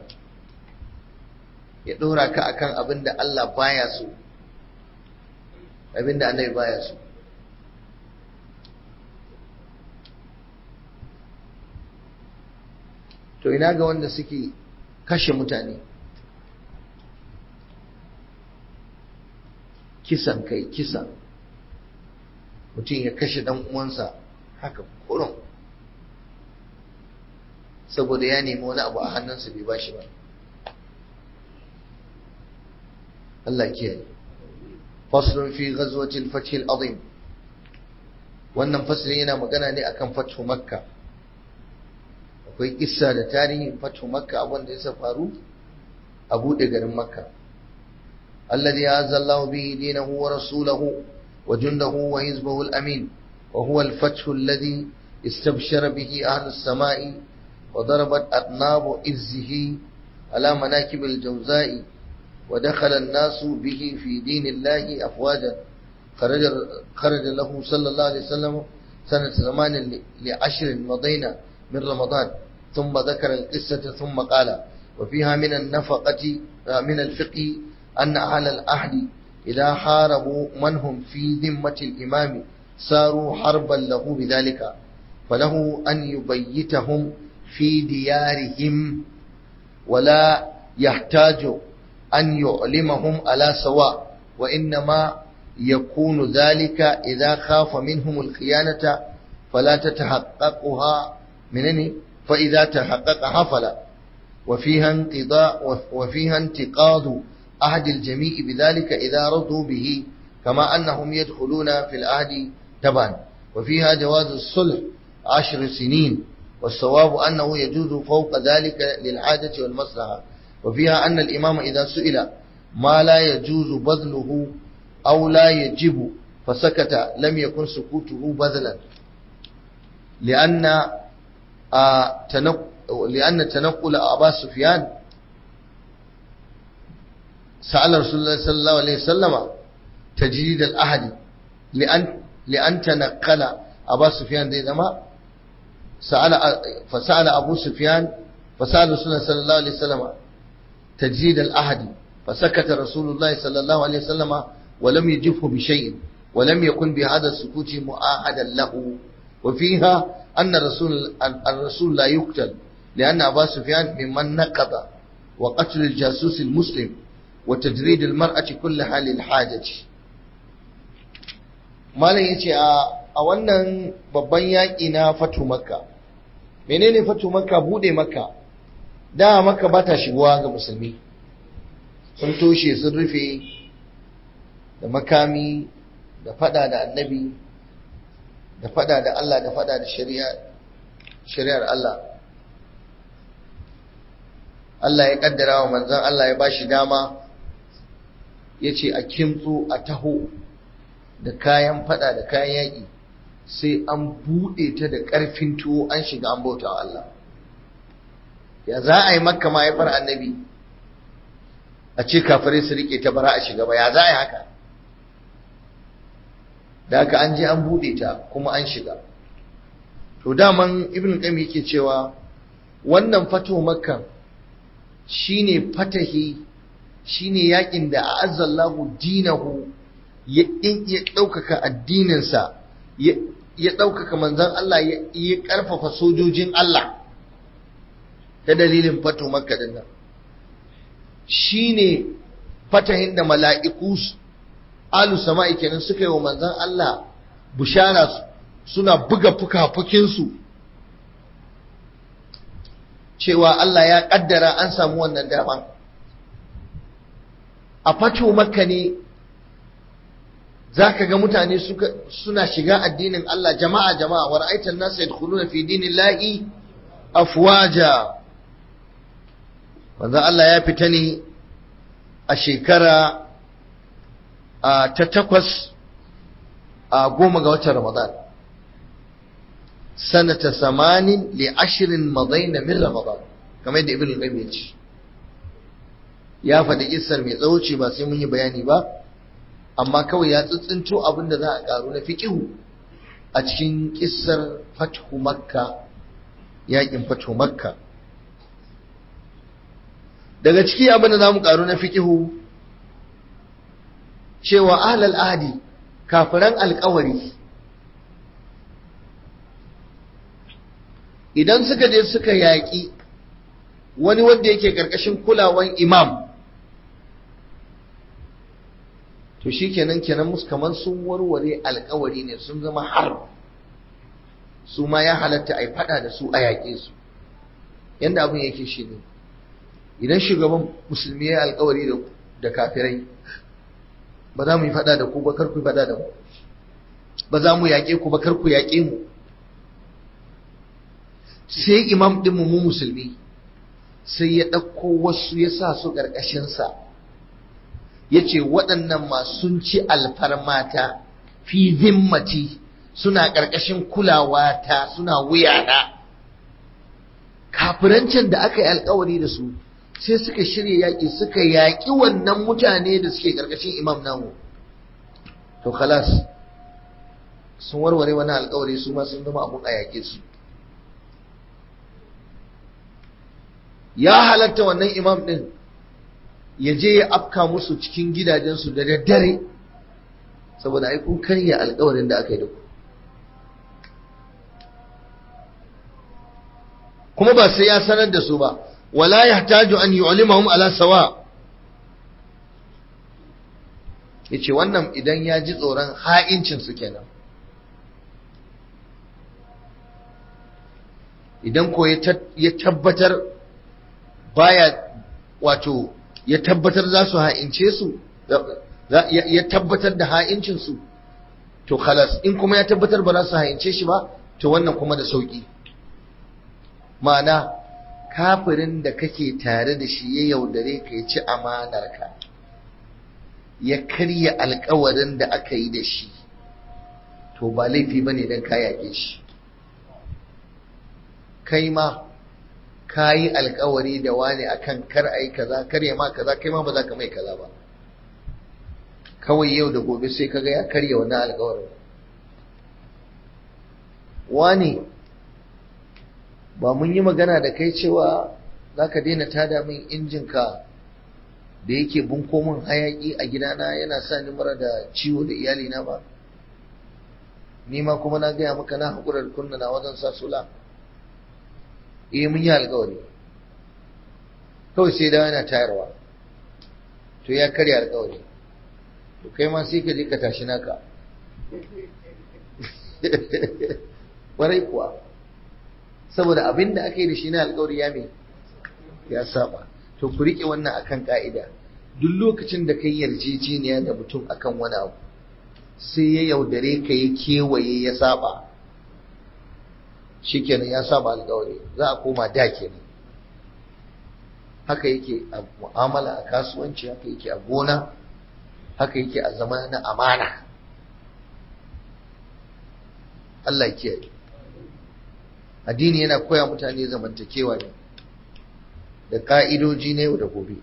ya ɗora ka akan abin da Allah baya so abin da annabi baya so to ina ga wanda suke kashe mutane kisan kai kisan mutum ya kashe dan uwansa haka kurun saboda ya nemi wani abu a hannunsa bai bashi ba Allah kiyaye faslun fi ghazwatil fath al-azim wannan faslin yana magana ne akan fathu makka akwai kissa da tarihin fathu makka abin da ya faru a bude garin makka alladhi azza Allah bihi dinahu wa rasulahu wa jundahu wa hizbahu al-amin wa huwa al-fath alladhi istabshara bihi ahlu as-sama'i wa darabat atnab izzihi ala manakib al-jawza'i ودخل الناس به في دين الله أفواجا خرج, خرج له صلى الله عليه وسلم سنة زمان لعشر مضينا من رمضان ثم ذكر القصة ثم قال وفيها من النفقة من الفقه أن أهل الأهل إذا حاربوا من هم في ذمة الإمام ساروا حربا له بذلك فله أن يبيتهم في ديارهم ولا يحتاج أن يعلمهم على سواء وإنما يكون ذلك إذا خاف منهم الخيانة فلا تتحققها منني فإذا تحقق حفل وفيها انقضاء وفيها انتقاض عهد الجميع بذلك إذا رضوا به كما أنهم يدخلون في العهد تبعا وفيها جواز الصلح عشر سنين والصواب أنه يجوز فوق ذلك للعادة والمصلحة وفيها أن الإمام إذا سئل ما لا يجوز بذله أو لا يجب fasakata lam yakun sukutuhu badlan li'anna li'anna tanaqqul Abu Sufyan سأل رسول الله صلى الله عليه وسلم تجديد الأهد لأن لأن تنقل أبا سفيان دي زما سأل فسأل أبو سفيان فسأل رسول الله صلى الله عليه وسلم تجديد الأهد فسكت رسول الله صلى الله عليه وسلم ولم يجفه بشيء ولم يكن بهذا السكوت مؤاهدا له وفيها أن الرسول الرسول لا يقتل لأن أبا سفيان ممن نقض وقتل الجاسوس المسلم وتجريد المرأة كلها للحاجة malam yace a a wannan babban yaƙi na fatu makka menene fatu makka bude makka da makka ba ta shigowa ga musulmi sun toshe sun rufe da makami da fada da annabi da fada da Allah da fada da shari'ar Allah Allah ya kaddara wa manzon Allah ya bashi dama ya ce a kimtso a taho da kayan fada da kayan yaƙi sai an buɗe ta da ƙarfin tuwo an shiga an bauta wa Allah ya za a yi makka mahaifar annabi a ce kafirai su rike ta bara a shiga ba ya za a yi haka da haka an je an buɗe ta kuma an shiga to daman ibn qayyim yake cewa wannan fato makka shine fatahi shine yakin da a'azzallahu dinahu ya ya ɗaukaka addininsa ya ɗaukaka manzon Allah ya ƙarfafa sojojin Allah ta dalilin fato makka din nan shine fatahin da mala'iku alu sama'i kenan suka yi wa manzon Allah bushara suna buga fuka-fukinsu cewa Allah ya ƙaddara an samu wannan dama a fato makka ne za ka ga mutane suna shiga addinin Allah jama'a jama'a wa ra'aitan nasu yadkhuluna fi dinillahi afwaja wanda Allah ya fita ne a shekara ta takwas a goma ga watan Ramadan sanata samanin li ashirin madaina min Ramadan kamar yadda Ibn Qayyim ya ce ya faɗi kissar mai tsawo ce ba sai mun yi bayani ba amma kawai ya tsintsinto abin da za a karu na fiqihu a cikin kissar fathu makka yakin fathu makka daga ciki abin da za mu karu na fiqihu cewa ahlal ahdi kafiran alkawari idan suka je suka yaƙi wani wanda yake ƙarƙashin kulawan imam to shi kenan kenan musu kamar sun warware alkawari ne sun zama har su ma ya halatta a yi fada da su a yaƙe su yadda abin yake shi ne idan shugaban musulmi ya alkawari da kafirai ba za mu yi fada da ku ba kar ku fada da mu ba za mu yaƙe ku ba kar ku yaƙe mu sai imam ɗin mu musulmi sai ya ɗauko wasu ya sa su ƙarƙashinsa ya ce waɗannan masu ci alfarmata fi zimmati suna ƙarƙashin kulawa ta suna wuyana kafirancin da aka yi alkawari da su sai suka shirya yaƙi suka yaƙi wannan mutane da suke ƙarƙashin imam namu to khalas sun warware wani alkawari su ma sun zama abun a yaƙe su ya halatta wannan imam ɗin ya je ya afka musu cikin gidajensu da daddare saboda ai kun karya alkawarin da aka yi da ku kuma ba sai ya sanar da su ba wala yahtaju an yu'limahum ala sawa yace wannan idan ya ji tsoron ha'incin su kenan idan ko ya tabbatar baya wato ya tabbatar za su ha'ince su ya tabbatar da ha'incin su to khalas in kuma ya tabbatar ba za su ha'ince shi ba to wannan kuma da sauki ma'ana kafirin da kake tare da shi ya yaudare ka ya ci amanarka ya karya alkawarin da aka yi da shi to ba laifi ba ne don ka yaƙe shi kai ma ka yi alkawari da wani akan kar a yi kaza kar ya ma kaza kai ma ba za ka mai kaza ba kawai yau da gobe sai kaga ya karya wannan alkawarin wani ba mun yi magana da kai cewa za ka daina tada min injinka da yake bunko min hayaki a gidana yana sa ni mura da ciwo da iyalina ba ni ma kuma na gaya maka na haƙurar kunna na wajen sa sula eh mun yi alƙawari kawai sai dawo yana tayarwa to ya karya alƙawari to kai ma sai ka je ka tashi naka warai kuwa saboda abin da aka yi da shi na alƙawari ya me ya saba to ku riƙe wannan akan ka'ida duk lokacin da kai yarjejeniya da mutum akan wani abu sai ya yaudare ka ya kewaye ya saba shikenan ya saba alƙawari za a koma da kenan haka yake a mu'amala a kasuwanci haka yake a gona haka yake a zama na amana Allah ya kiyaye addini yana koya mutane zamantakewa ne da ka'idoji na yau da gobe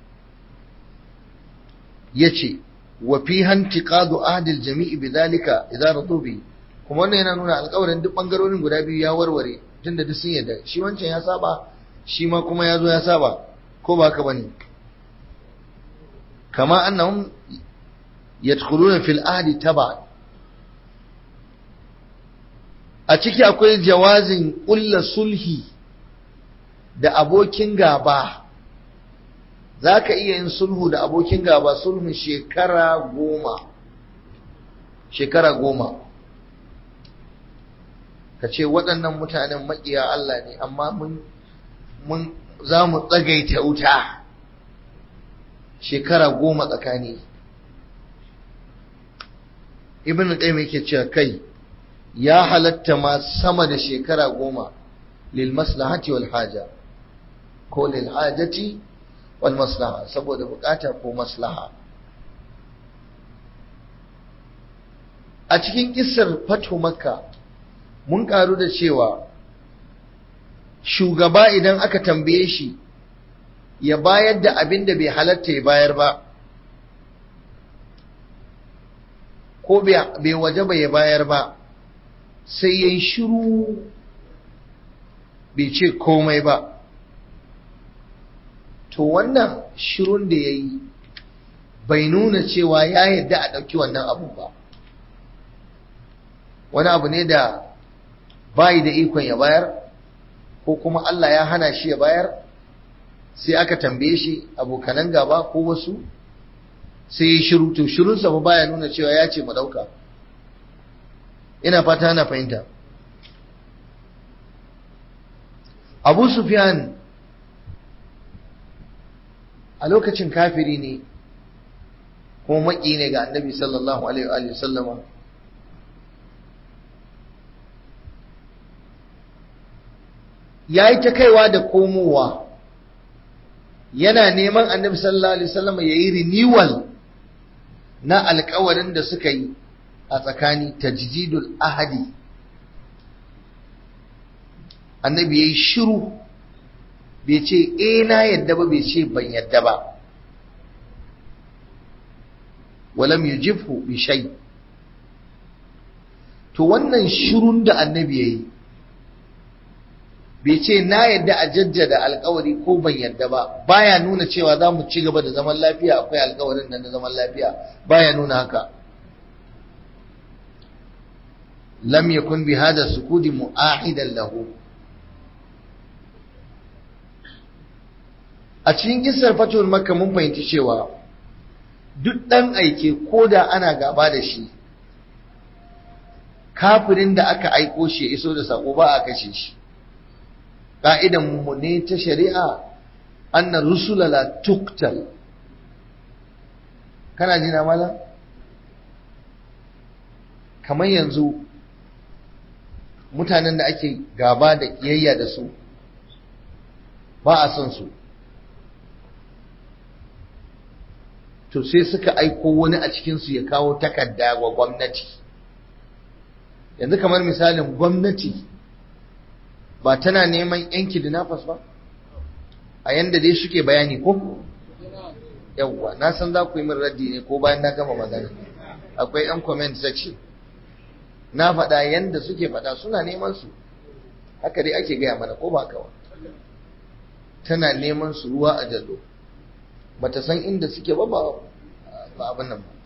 yace wa fi hantiqadu ahdil jami'i bidhalika idza radu bi kuma wannan yana nuna alƙawarin duk bangarorin guda biyu ya warware tunda duk sun yarda shi wancan ya saba shi ma kuma ya zo ya saba ko ba haka bane kama annahum yadkhuluna fil ahdi taba a ciki akwai jawazin ƙulla sulhi da abokin gaba za ka iya yin sulhu da abokin gaba sulhun shekara goma shekara goma ka ce waɗannan mutanen maƙiya Allah ne amma mun za mu tsagaita wuta shekara goma tsakani ibn qayyim yake cewa kai ya halatta ma sama da shekara goma lil maslahati wal haja ko lil hajati wal maslaha saboda bukata ko maslaha a cikin kissar fatu makka mun karu da cewa shugaba idan aka tambaye shi ya bayar da abin da bai halatta ya bayar ba ko bai waje ba ya bayar ba sai ya yi shiru bai ce komai ba to wannan shirun da ya yi bai nuna cewa ya yadda a ɗauki wannan abu ba wani abu ne da bayi da ikon ya bayar ko kuma Allah ya hana shi ya bayar sai aka tambaye shi abokanan gaba ko wasu sai ya shiru to shirunsa ba baya nuna cewa ya ce mu ɗauka ina fata na fahimta abu sufyan a lokacin kafiri ne kuma maki ne ga annabi sallallahu alaihi wa sallama ya yi ta kaiwa da komowa yana neman annabi sallallahu alaihi wasallama ya yi renewal na alkawarin da suka yi a tsakani tajdidul ahadi annabi yayi shiru bai ce eh na yadda ba bai ce ban yadda ba walam yujibhu bi shay to wannan shirun da annabi yayi bai ce na yadda a jajjada alkawari ko ban yadda ba baya nuna cewa za mu ci gaba da zaman lafiya akwai alkawarin nan na zaman lafiya baya nuna haka lam yakun bi hada sukudi mu'ahidan lahu a cikin kissar fatuwar makka mun fahimci cewa duk ɗan aike ko da ana gaba da shi kafirin da aka aiko shi ya iso da sako ba a kashe shi ƙa'idan mu ne ta shari'a anna rusula la tuktal kana jina mala kamar yanzu mutanen da ake gaba da kiyayya da su ba a son su to sai suka aiko wani a cikinsu ya kawo takarda wa gwamnati yanzu kamar misalin gwamnati ba tana neman yan kidnappers ba a yanda dai suke bayani ko yawwa na san za ku yi min raddi ne ko bayan na gama magana akwai yan comment section na faɗa yanda suke faɗa suna neman su haka dai ake gaya mana ko ba kawa tana neman su ruwa a jallo bata san inda suke ba ba abin nan ba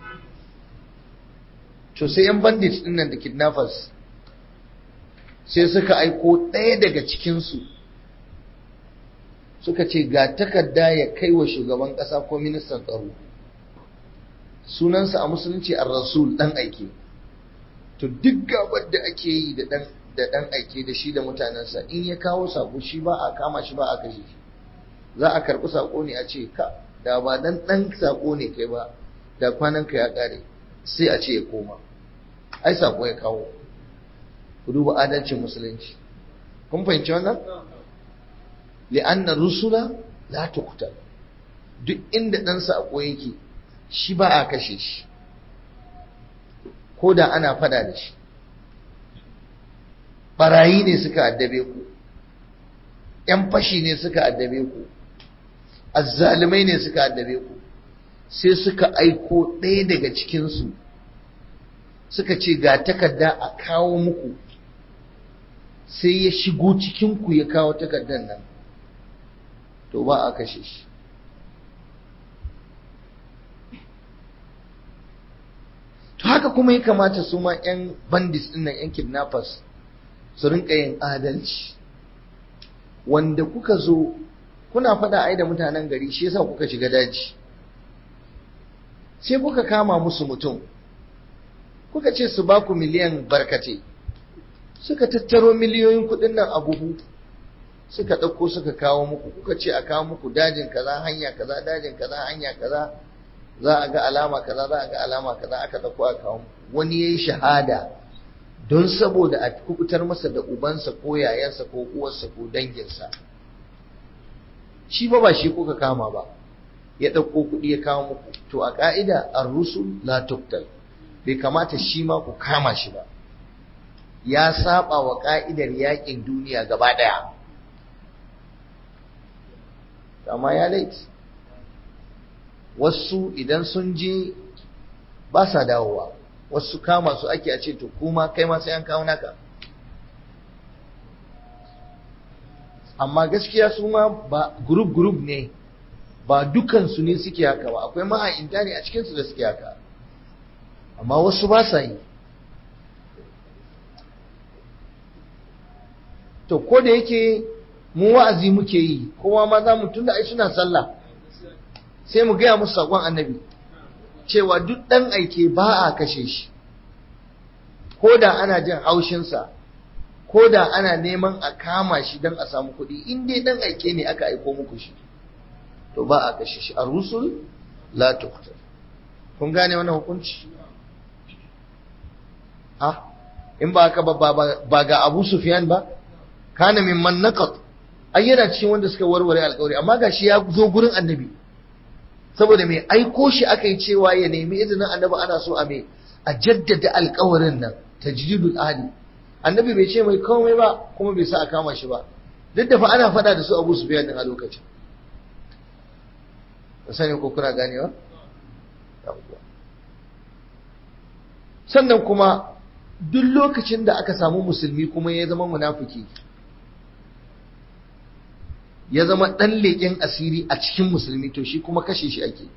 to sai yan bandits din nan da kidnappers sai suka aiko ɗaya daga cikinsu suka ce ga takarda ya kai wa shugaban ƙasa ko ministan tsaro sunansa a musulunci a rasul ɗan aike to duk gabar da ake yi da ɗan aike da shi da mutanensa in ya kawo sako shi ba a kama shi ba a kashe shi za a karɓi sako ne a ce ka da ba dan ɗan sako ne kai ba da kwananka ya ƙare sai a ce ya koma ai sako ya kawo ku duba adalcin musulunci kun fahimci wannan li'anna rusula la tuqtal duk inda dan sako yake shi ba a kashe shi ko da ana fada da shi barayi ne suka addabe ku yan fashi ne suka addabe ku azzalumai ne suka addabe ku sai suka aiko ɗaya daga cikinsu suka ce ga takarda a kawo muku sai ya shigo cikinku ya kawo takardar nan to ba a kashe shi to haka kuma ya kamata su ma 'yan bandits ɗin nan 'yan kidnappers su rinka yin adalci wanda kuka zo kuna faɗa ai da mutanen gari shi yasa kuka shiga daji sai kuka kama musu mutum kuka ce su ba ku miliyan barkate suka tattaro miliyoyin kuɗin nan a buhu suka ɗauko suka kawo muku kuka ce a kawo muku dajin kaza hanya kaza dajin kaza hanya kaza za a ga alama kaza za a ga alama kaza aka ɗauko a kawo muku wani yayi shahada don saboda a kubutar masa da ubansa ko yayansa ko uwarsa ko danginsa shi ba ba shi kuka kama ba ya ɗauko kuɗi ya kawo muku to a ƙa'ida ar-rusul la tuqtal bai kamata shi ma ku kama shi ba ya saba wa ƙa'idar yaƙin duniya gaba ɗaya amma ya laifi wasu idan sun je ba sa dawowa wasu kama su ake a ce to kuma kai ma sai an kawo naka amma gaskiya su ma ba group group ne ba dukansu ne suke haka ba akwai maha'inta ne a cikinsu da suke haka amma wasu ba sa yi to ko da yake mu wa'azi muke yi kowa ma za mu tunda ai suna sallah sai mu gaya musu sakon annabi cewa duk ɗan aike ba a kashe shi ko da ana jin haushinsa ko da ana neman a kama shi don a samu kuɗi in dai ɗan aike ne aka aiko muku shi to ba a kashe shi a rusul la tuqtal kun gane wannan hukunci ah in ba haka ba ga Abu Sufyan ba kana mimman naqat ai yana cikin wanda suka warware alƙawari amma gashi ya zo gurin annabi saboda mai aiko shi aka yi cewa ya nemi izinin annabi ana so a mai a jaddada alƙawarin nan tajdidul ahdi annabi bai ce mai komai ba kuma bai sa a kama shi ba duk da fa ana faɗa da su Abu Sufyan din a lokacin sani ko kuna ganewa sannan kuma duk lokacin da aka samu musulmi kuma ya zama munafiki ya zama ɗan leƙen asiri a cikin musulmi to shi kuma kashe shi ake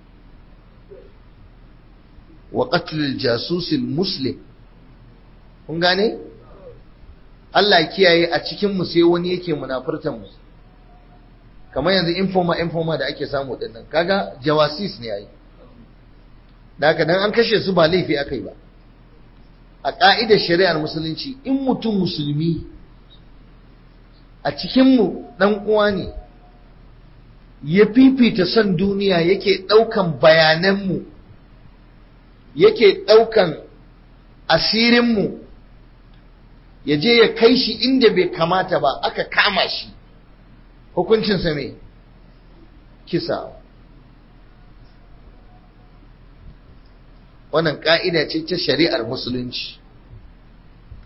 wa qatlul jasusil muslim kun gane Allah kiyaye a cikin mu sai wani yake munafurtan mu kamar yanzu informa informa da ake samu dinnan kaga jawasis ne yayi da haka dan an kashe su ba laifi akai ba a ka'idar shari'ar musulunci in mutum musulmi a cikin mu dan uwa ne ya fifita son duniya yake daukan bayanan mu yake daukan asirin mu ya je ya kai shi inda bai kamata ba aka kama shi hukuncinsa mai kisa wannan ƙa'ida ce ta shari'ar musulunci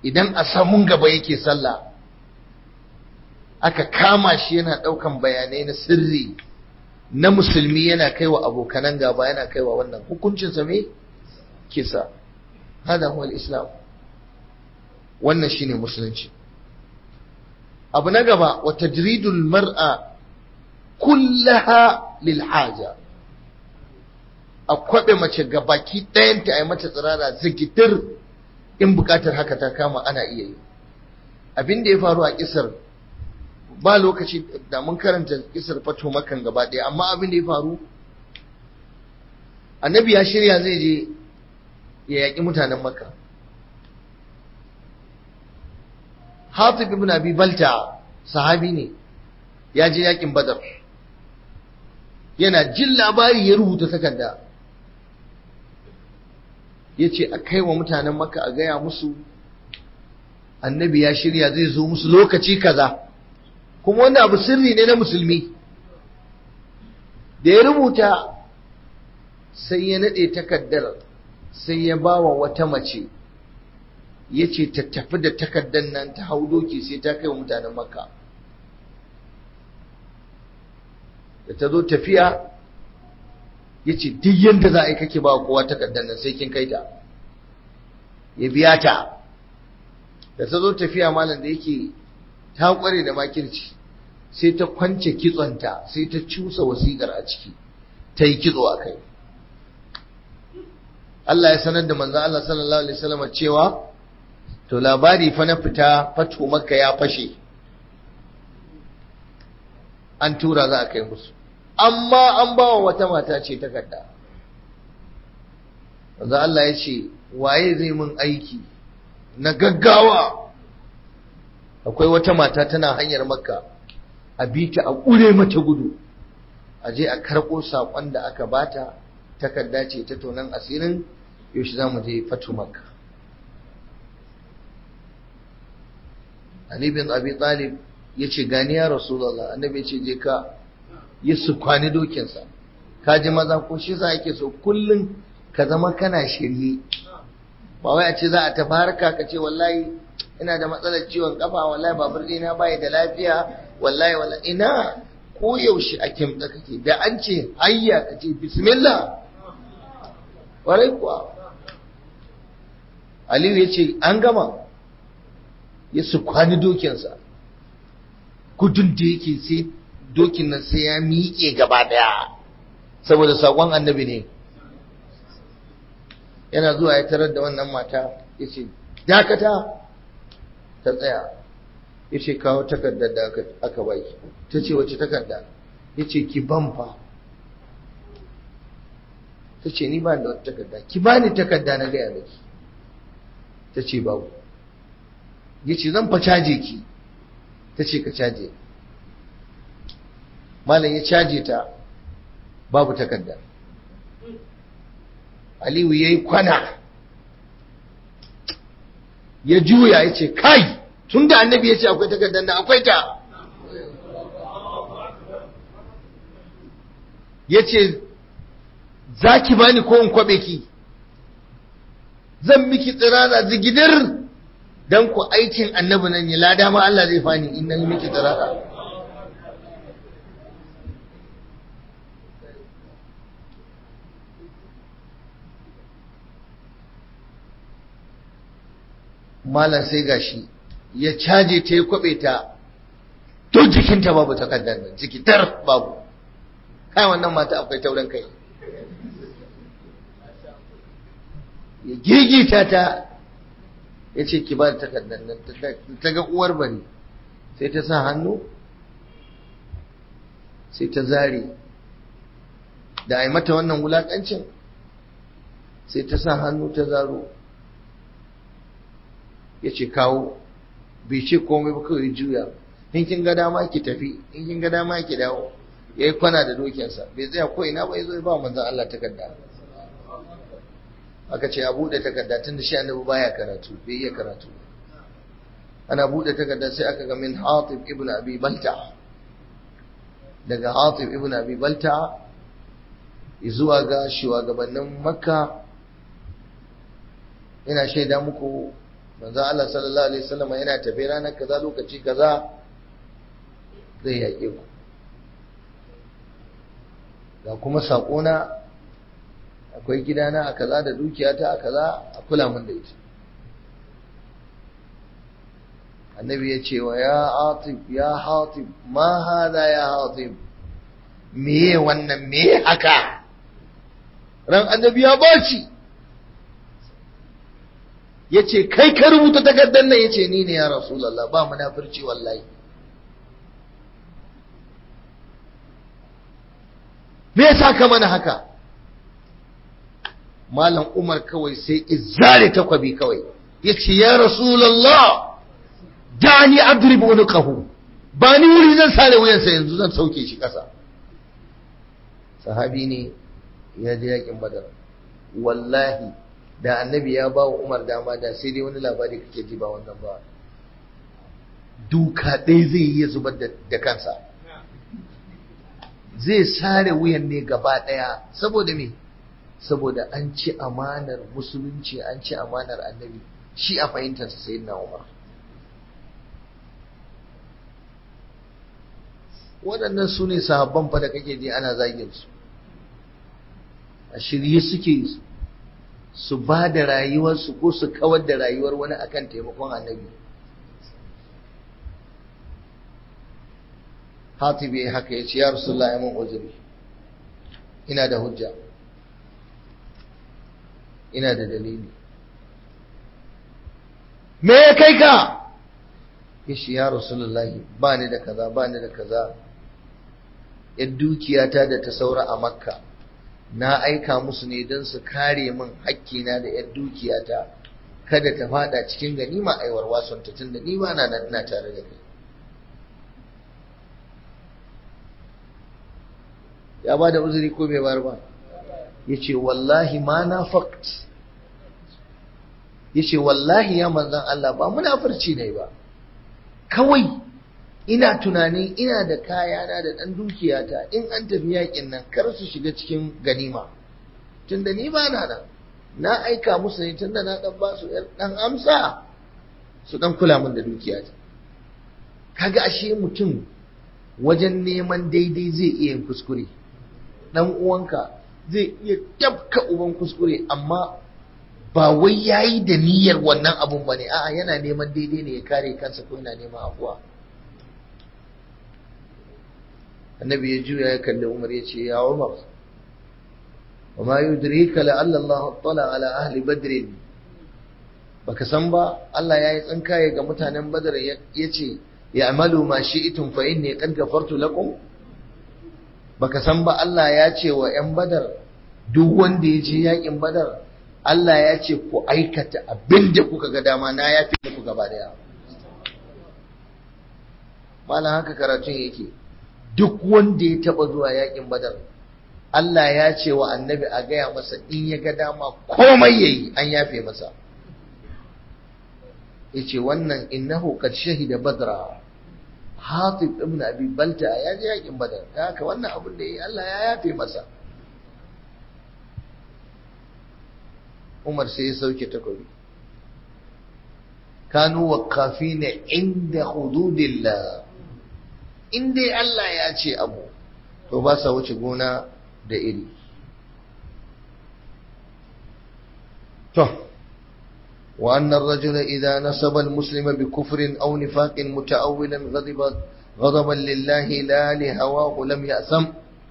idan a samun gaba yake sallah aka kama shi yana ɗaukan bayanai na sirri na musulmi yana kaiwa abokanan gaba yana kaiwa wannan hukuncinsa me kisa hada huwa islam wannan shine musulunci abu na gaba wa tajridul mar'a kullaha lil haja a kwabe mace gabaki ɗayanta a yi mata tsirara zigitir in bukatar haka ta kama ana iya yi abin da ya faru a kisar ba lokaci da mun karanta kisar fato makan gaba ɗaya amma abin da ya faru annabi ya shirya zai je ya yaƙi mutanen makka hatib ibn abi balta sahabi ne ya je yaƙin badar yana jin labari ya rubuta takarda ya ce a kai wa mutanen makka a gaya musu annabi ya shirya zai zo musu lokaci kaza kuma wanda abu sirri ne na musulmi da ya rubuta sai ya naɗe takardar sai ya ba wa wata mace ya ce ta tafi da takardar nan ta hau doki sai ta kai wa mutanen makka da ta zo tafiya ya ce duk yadda za a yi kake ba kowa takardar nan sai kin kai ta ya biya ta da ta zo tafiya malam da yake ta kware da makirci sai ta kwance kitsonta sai ta cusa wasiƙar a ciki ta yi kitso a kai Allah ya sanar da manzo Allah sallallahu alaihi wasallam cewa to labari fa na fita fatu makka ya fashe an tura za a kai musu amma an ba wa wata mata ce takarda manzo Allah ya ce waye zai mun aiki na gaggawa akwai wata mata tana hanyar makka a bi ta a ƙure mata gudu a je a karɓo saƙon da aka bata takarda ce ta tonan asirin yaushe za mu je fatu makka Ali bin Abi Talib ya ce gani ya Rasulullah annabi ya ce je ka yi su kwani dokinsa ka ji maza ko shi sa yake so kullum ka zama kana shirye ba wai a ce za a tafi harka ka ce wallahi ina da matsalar ciwon kafa wallahi babur ɗina bai da lafiya wallahi wallahi ina ko yaushe a kimta kake da an ce hayya ka ce bismillah warai kuwa Aliyu ya ce an gama ya su kwani dokinsa gudun da yake sai dokin nan sai ya miƙe gaba daya saboda saƙon annabi ne yana zuwa ya tarar da wannan mata ya ce dakata ta tsaya ya ce kawo takardar da aka baki ta ce wace takarda ya ce ki ban fa ta ce ni ba da wata takarda ki ba ni takarda na gaya miki ta ce babu ya ce zan fa caje ki ta ce ka caje malam ya caje ta babu takarda aliyu ya yi kwana ya juya ya ce kai tun da annabi ya ce akwai takardar da akwai ta ya ce za ki bani ko in kwabe ki zan miki tsirara zigidir don ku aikin annabi nan ya lada ma Allah zai fani in nan miki tsirara malam sai gashi ya caje ta ya kwabe ta to jikinta babu takardar nan jikitar babu kai wannan mata akwai taurin kai ya gigita ta ya ce ki ba da takardar nan ta ga uwar bari sai ta sa hannu sai ta zare da a yi mata wannan wulakancin sai ta sa hannu ta zaro ya ce kawo bai ce komai ba kawai juya in kin ga dama ki tafi in kin ga dama ki dawo ya yi kwana da dokinsa bai tsaya ko ina ba ya zo ya ba manzan Allah takarda aka ce a buɗe takarda tun da shi annabi baya karatu bai iya karatu ana buɗe takarda sai aka ga min hatib ibn abi balta daga hatib ibn abi balta zuwa ga shugabannin makka ina shaida muku manzo Allah sallallahu alaihi wasallam yana tafe ranar kaza lokaci kaza zai yaƙe ku ga kuma saƙona akwai gidana a kaza da dukiyata a kaza a kula mun da ita annabi ya ce wa ya hatib ya hatib ma hada ya hatib meye wannan meye haka ran annabi ya baci ya ce kai ka rubuta takardar nan ya ce ni ne ya rasulallah ba munafurci wallahi me yasa ka mana haka malam umar kawai sai izare takwabi kawai ya ce ya rasulallah dani adrib unqahu ba ni wuri zan sare wuyansa yanzu zan sauke shi kasa sahabi ne ya je yakin badar wallahi da annabi ya ba wa umar dama da sai dai wani labari kake ji ba wannan ba duka ɗaya zai iya zubar da kansa zai sare wuyan ne gaba ɗaya saboda me saboda an ci amanar musulunci an ci amanar annabi shi a fahimtarsa sai na umar waɗannan su ne sahabban fa da kake ji ana zagin su a shirye suke su ba da rayuwarsu ko su kawar da rayuwar wani akan taimakon annabi hatibi haka ya ce ya rasulullah ya mun uzuri ina da hujja ina da dalili me ya kai ka ya shi ya rasulullah ba ni da kaza ba ni da kaza yan dukiyata da ta saura a makka na aika musu ne don su kare min hakkina da yan dukiyata kada ta fada cikin ganima aiwar wasonta tun da ni ba na ina tare da kai ya ba da uzuri ko bai bar ba ya ce wallahi ma na fakt ya ce wallahi ya manzan Allah ba munafurci ne ba kawai ina tunanin ina da kayana da ɗan dukiyata in an tafi yakin nan kar su shiga cikin ganima tunda ni ba na nan na aika musu ne tunda na ɗan ba su ɗan amsa su ɗan kula min da dukiyata kaga ashe mutum wajen neman daidai zai iya yin kuskure dan uwanka zai iya tabka uban kuskure amma ba wai yayi da niyyar wannan abun bane a'a yana neman daidai ne ya kare kansa ko yana neman afuwa annabi ya juya ya kalli Umar ya ce ya Umar وما يدريك لعل الله اطلع على أهل بدر baka san ba Allah ya yi tsinkaye ga mutanen Badar ya ce ya amalu ma shi'tum fa inni qad ghafartu lakum baka san ba Allah ya ce wa ‘yan badar duk wanda ya je yakin badar Allah ya ce ku aikata abin da kuka ga dama na ya fi muku gaba daya malam haka karatun yake duk wanda ya taba zuwa yakin badar Allah ya ce wa annabi a gaya masa in ya ga dama komai yayi an yafe masa yace wannan innahu qad shahida badra Hatib ibn Abi Balta ya je yakin Badar da haka wannan abin da yi Allah ya yafe masa Umar sai ya sauke takobi kanu waqafina inda hududillah in dai Allah ya ce abu to ba sa wuce gona da iri to وأن الرجل إذا نسب المسلم بكفر أو نفاق متأولا غضب غضبا لله لا لهواه لم يأثم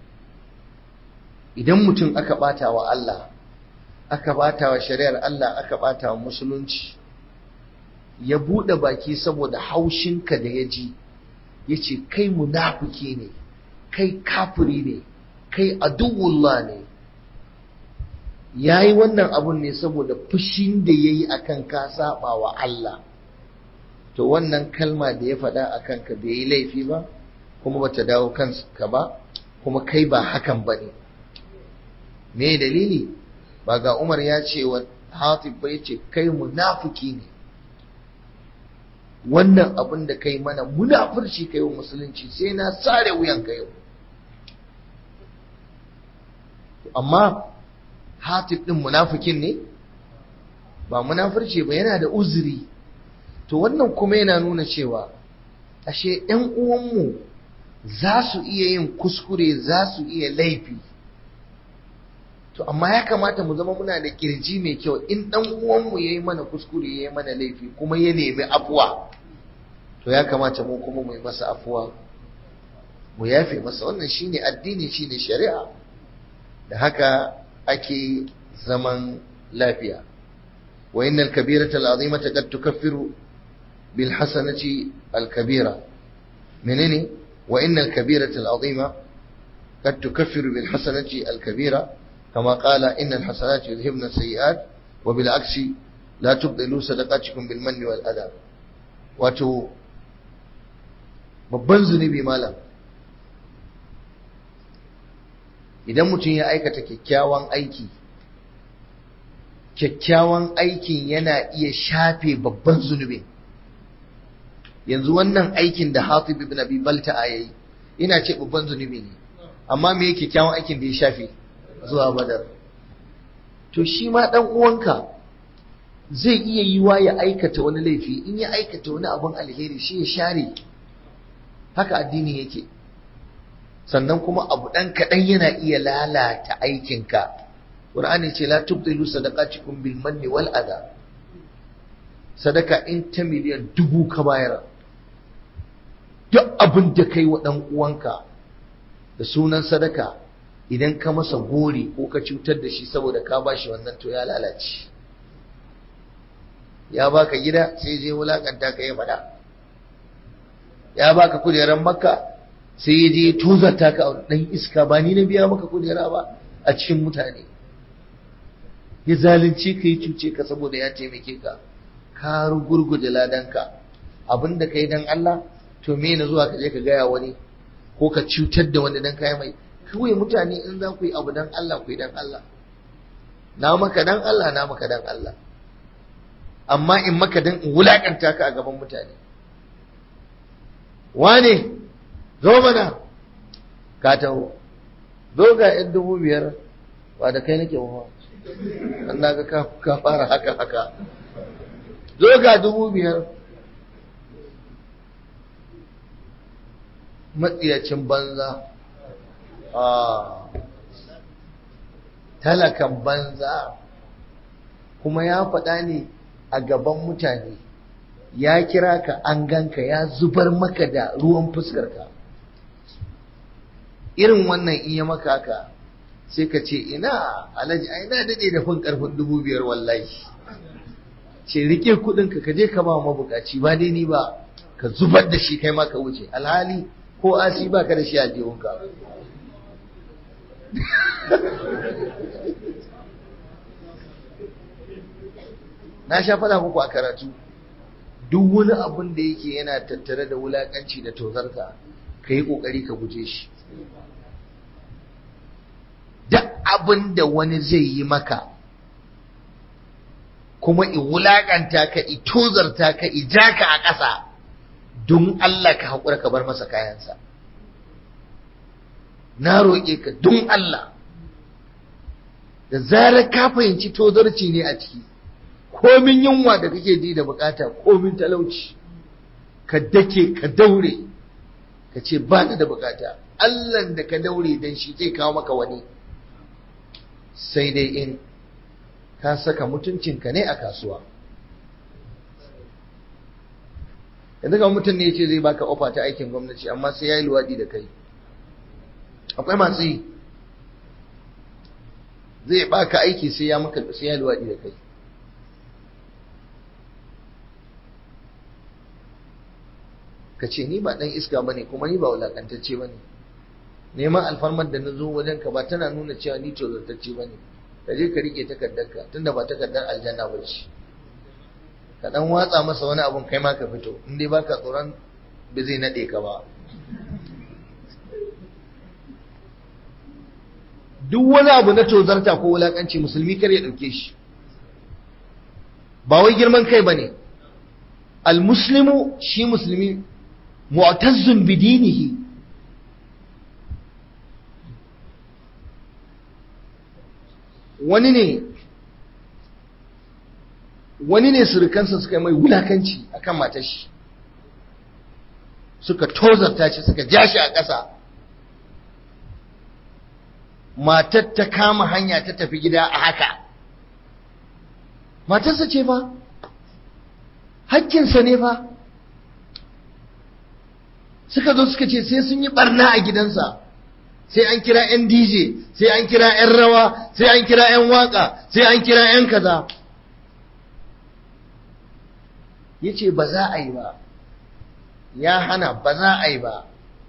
idan mutum aka bata wa Allah aka bata wa shari'ar Allah aka bata wa musulunci ya bude baki saboda haushinka da ya ji ya ce kai munafiki ne kai kafiri ne kai aduwullah ne ya yi wannan abun ne saboda fushin da ya yi a kan ka saba wa Allah to wannan kalma da ya faɗa a kanka bai yi laifi ba kuma bata dawo kanka ba kuma kai ba hakan ba ne me dalili ba ga Umar ya ce wa Hatib ba ya ce kai munafiki ne wannan abin da kai mana munafurci kai wa musulunci sai na sare wuyan ka yau amma Hatib din munafikin ne ba munafurci ba yana da uzuri to wannan kuma yana nuna cewa ashe ‘yan uwanmu za su iya yin kuskure za su iya laifi to amma ya kamata mu zama muna da kirji mai kyau in ɗan uwanmu ya yi mana kuskure ya yi mana laifi kuma ya nemi afuwa to ya kamata mu kuma mu yi masa afuwa mu yafe masa wannan shine addini shine shari'a da haka ake zaman lafiya wa innal kabirata al'azimata qad tukaffiru bil hasanati al kabira menene wa innal kabirata al'azima qad tukaffiru bil hasanati al kabira kama qala innal hasanati yudhibna sayiat wa bil aksi la tubdilu sadaqatikum bil manni wal adha wato babban zunubi malam idan mutum ya aikata kyakkyawan aiki kyakkyawan aikin yana iya shafe babban zunubin yanzu wannan aikin da Hatib ibn Abi Balta'a yayi ina ce babban zunubi ne amma me yake kyakkyawan aikin da ya shafe zuwa Badar to shi ma dan uwanka zai iya yiwa ya aikata wani laifi in ya aikata wani abun alheri shi ya share haka addini yake sannan kuma abu ɗan kaɗan yana iya lalata aikinka ƙur'ani ce la tubdilu sadaqatikum bil manni wal adha sadaka in ta miliyan dubu ka bayar duk abin da kai wa ɗan uwanka da sunan sadaka idan ka masa gori ko ka cutar da shi saboda ka bashi wannan to ya lalace ya baka gida sai je wulakanta ka yi faɗa ya baka kujerar makka sai ya je tozarta ka dan iska ba ni na biya maka kujera ba a cikin mutane ya zalunce ka yi cuce ka saboda ya taimake ka ka rugurguje ladanka abinda ka yi dan Allah to me na zuwa ka je ka gaya wani ko ka cutar da wani dan kai mai kawai mutane in za ku yi abu dan Allah ku yi dan Allah na maka dan Allah na maka dan Allah amma in maka dan in wulakanta ka a gaban mutane wane zo mana ka taho zo ga yan dubu biyar ba da kai nake ba an na ga ka fara haka haka zo ga dubu biyar matsiyacin banza a talakan banza kuma ya faɗa ne a gaban mutane ya kira ka an ganka ya zubar maka da ruwan fuskarka irin wannan in ya maka haka sai ka ce ina alhaji ai na dade da fin karfin dubu biyar wallahi ce rike kudin ka kaje ka ba mabukaci ba dai ni ba ka zubar da shi kai ma ka wuce alhali ko asi ba ka da shi a jihunka na sha faɗa muku a karatu duk wani abun da yake yana tattare da wulakanci da tozarta ka yi ƙoƙari ka guje shi duk abin da wani zai yi maka kuma i wulakanta ka i tozarta ka i ja ka a ƙasa don Allah ka haƙura ka bar masa kayansa na roƙe ka don Allah da zarar ka fahimci tozarci ne a ciki komin yunwa da kake ji da bukata komin talauci ka dake ka daure ka ce ba da bukata Allah da ka daure dan shi zai kawo maka wani sai dai in ka saka mutuncinka ne a kasuwa yanzu ga mutum ne ce zai baka ofa ta aikin gwamnati amma sai ya yi luwaɗi da kai akwai masu yi zai baka aiki sai ya maka sai ya luwaɗi da kai ka ce ni ba ɗan iska ba ne kuma ni ba wulaƙantacce ba ne neman alfarmar da na zo wajen ka ba tana nuna cewa ni tozartacce ba ne ka je ka rike takardarka tunda ba takardar aljanna ba ce ka dan watsa masa wani abun kai ma ka fito in dai baka tsoron ba zai nade ka ba duk wani abu na tozarta ko wulakanci musulmi kar ya dauke shi ba wai girman kai bane almuslimu shi musulmi mu'tazzun bidinihi wani ne wani ne surukansa suka yi mai wulakanci akan matar shi suka tozarta shi suka ja shi a ƙasa matar ta kama hanya ta tafi gida a haka matarsa ce fa hakkinsa ne fa suka zo suka ce sai sun yi barna a gidansa sai an kira 'yan dj sai an kira 'yan rawa sai an kira 'yan waka sai an kira 'yan kaza ya ce ba za a yi ba ya hana ba za a yi ba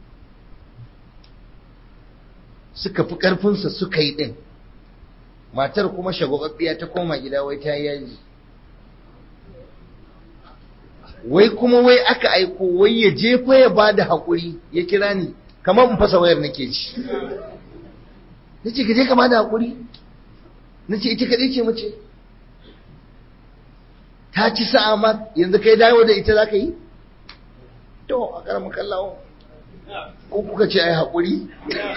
suka fi ƙarfinsa suka yi ɗin matar kuma shagwababbiya ta koma gida wai ta yaji wai kuma wai aka aiko wai ya jefa ya ba da haƙuri ya kira ni kamar in fasa wayar nake ci na ce ka je ka ba da haƙuri na ce ita kaɗai ce mace ta ci sa'a ma yanzu kai dawo da ita za ka yi to a ƙaramin kallawo ko kuka ce ai haƙuri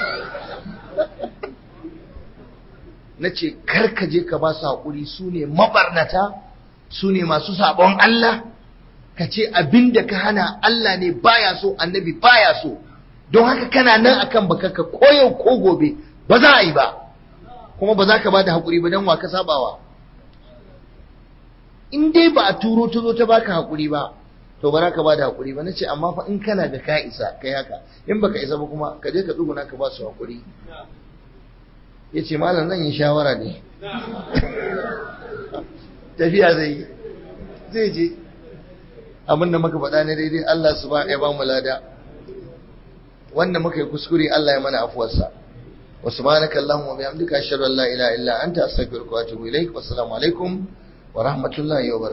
na ce karka je ka ba su haƙuri su ne mabarnata su ne masu sabon Allah ka ce abin da ka hana Allah ne baya so annabi baya so don haka kana nan akan bakarka ko yau ko gobe ba za a yi ba kuma ba za ka ba da haƙuri ba don wa ka sabawa in dai ba a turo ta zo ta baka haƙuri ba to ba za ka ba da haƙuri ba na ce amma fa in kana da ka isa kai haka in baka isa ba kuma ka je ka tsuguna ka ba su haƙuri ya ce malam zan yi shawara ne tafiya zai yi zai je abin da muka faɗa ne daidai Allah su ba ya ba mu lada wanda muka yi kuskure Allah ya mana afuwarsa wa subhanaka allahumma wa bihamdika ashhadu an la ilaha illa anta astaghfiruka wa atubu ilaik wa assalamu alaikum wa rahmatullahi wa barakatuh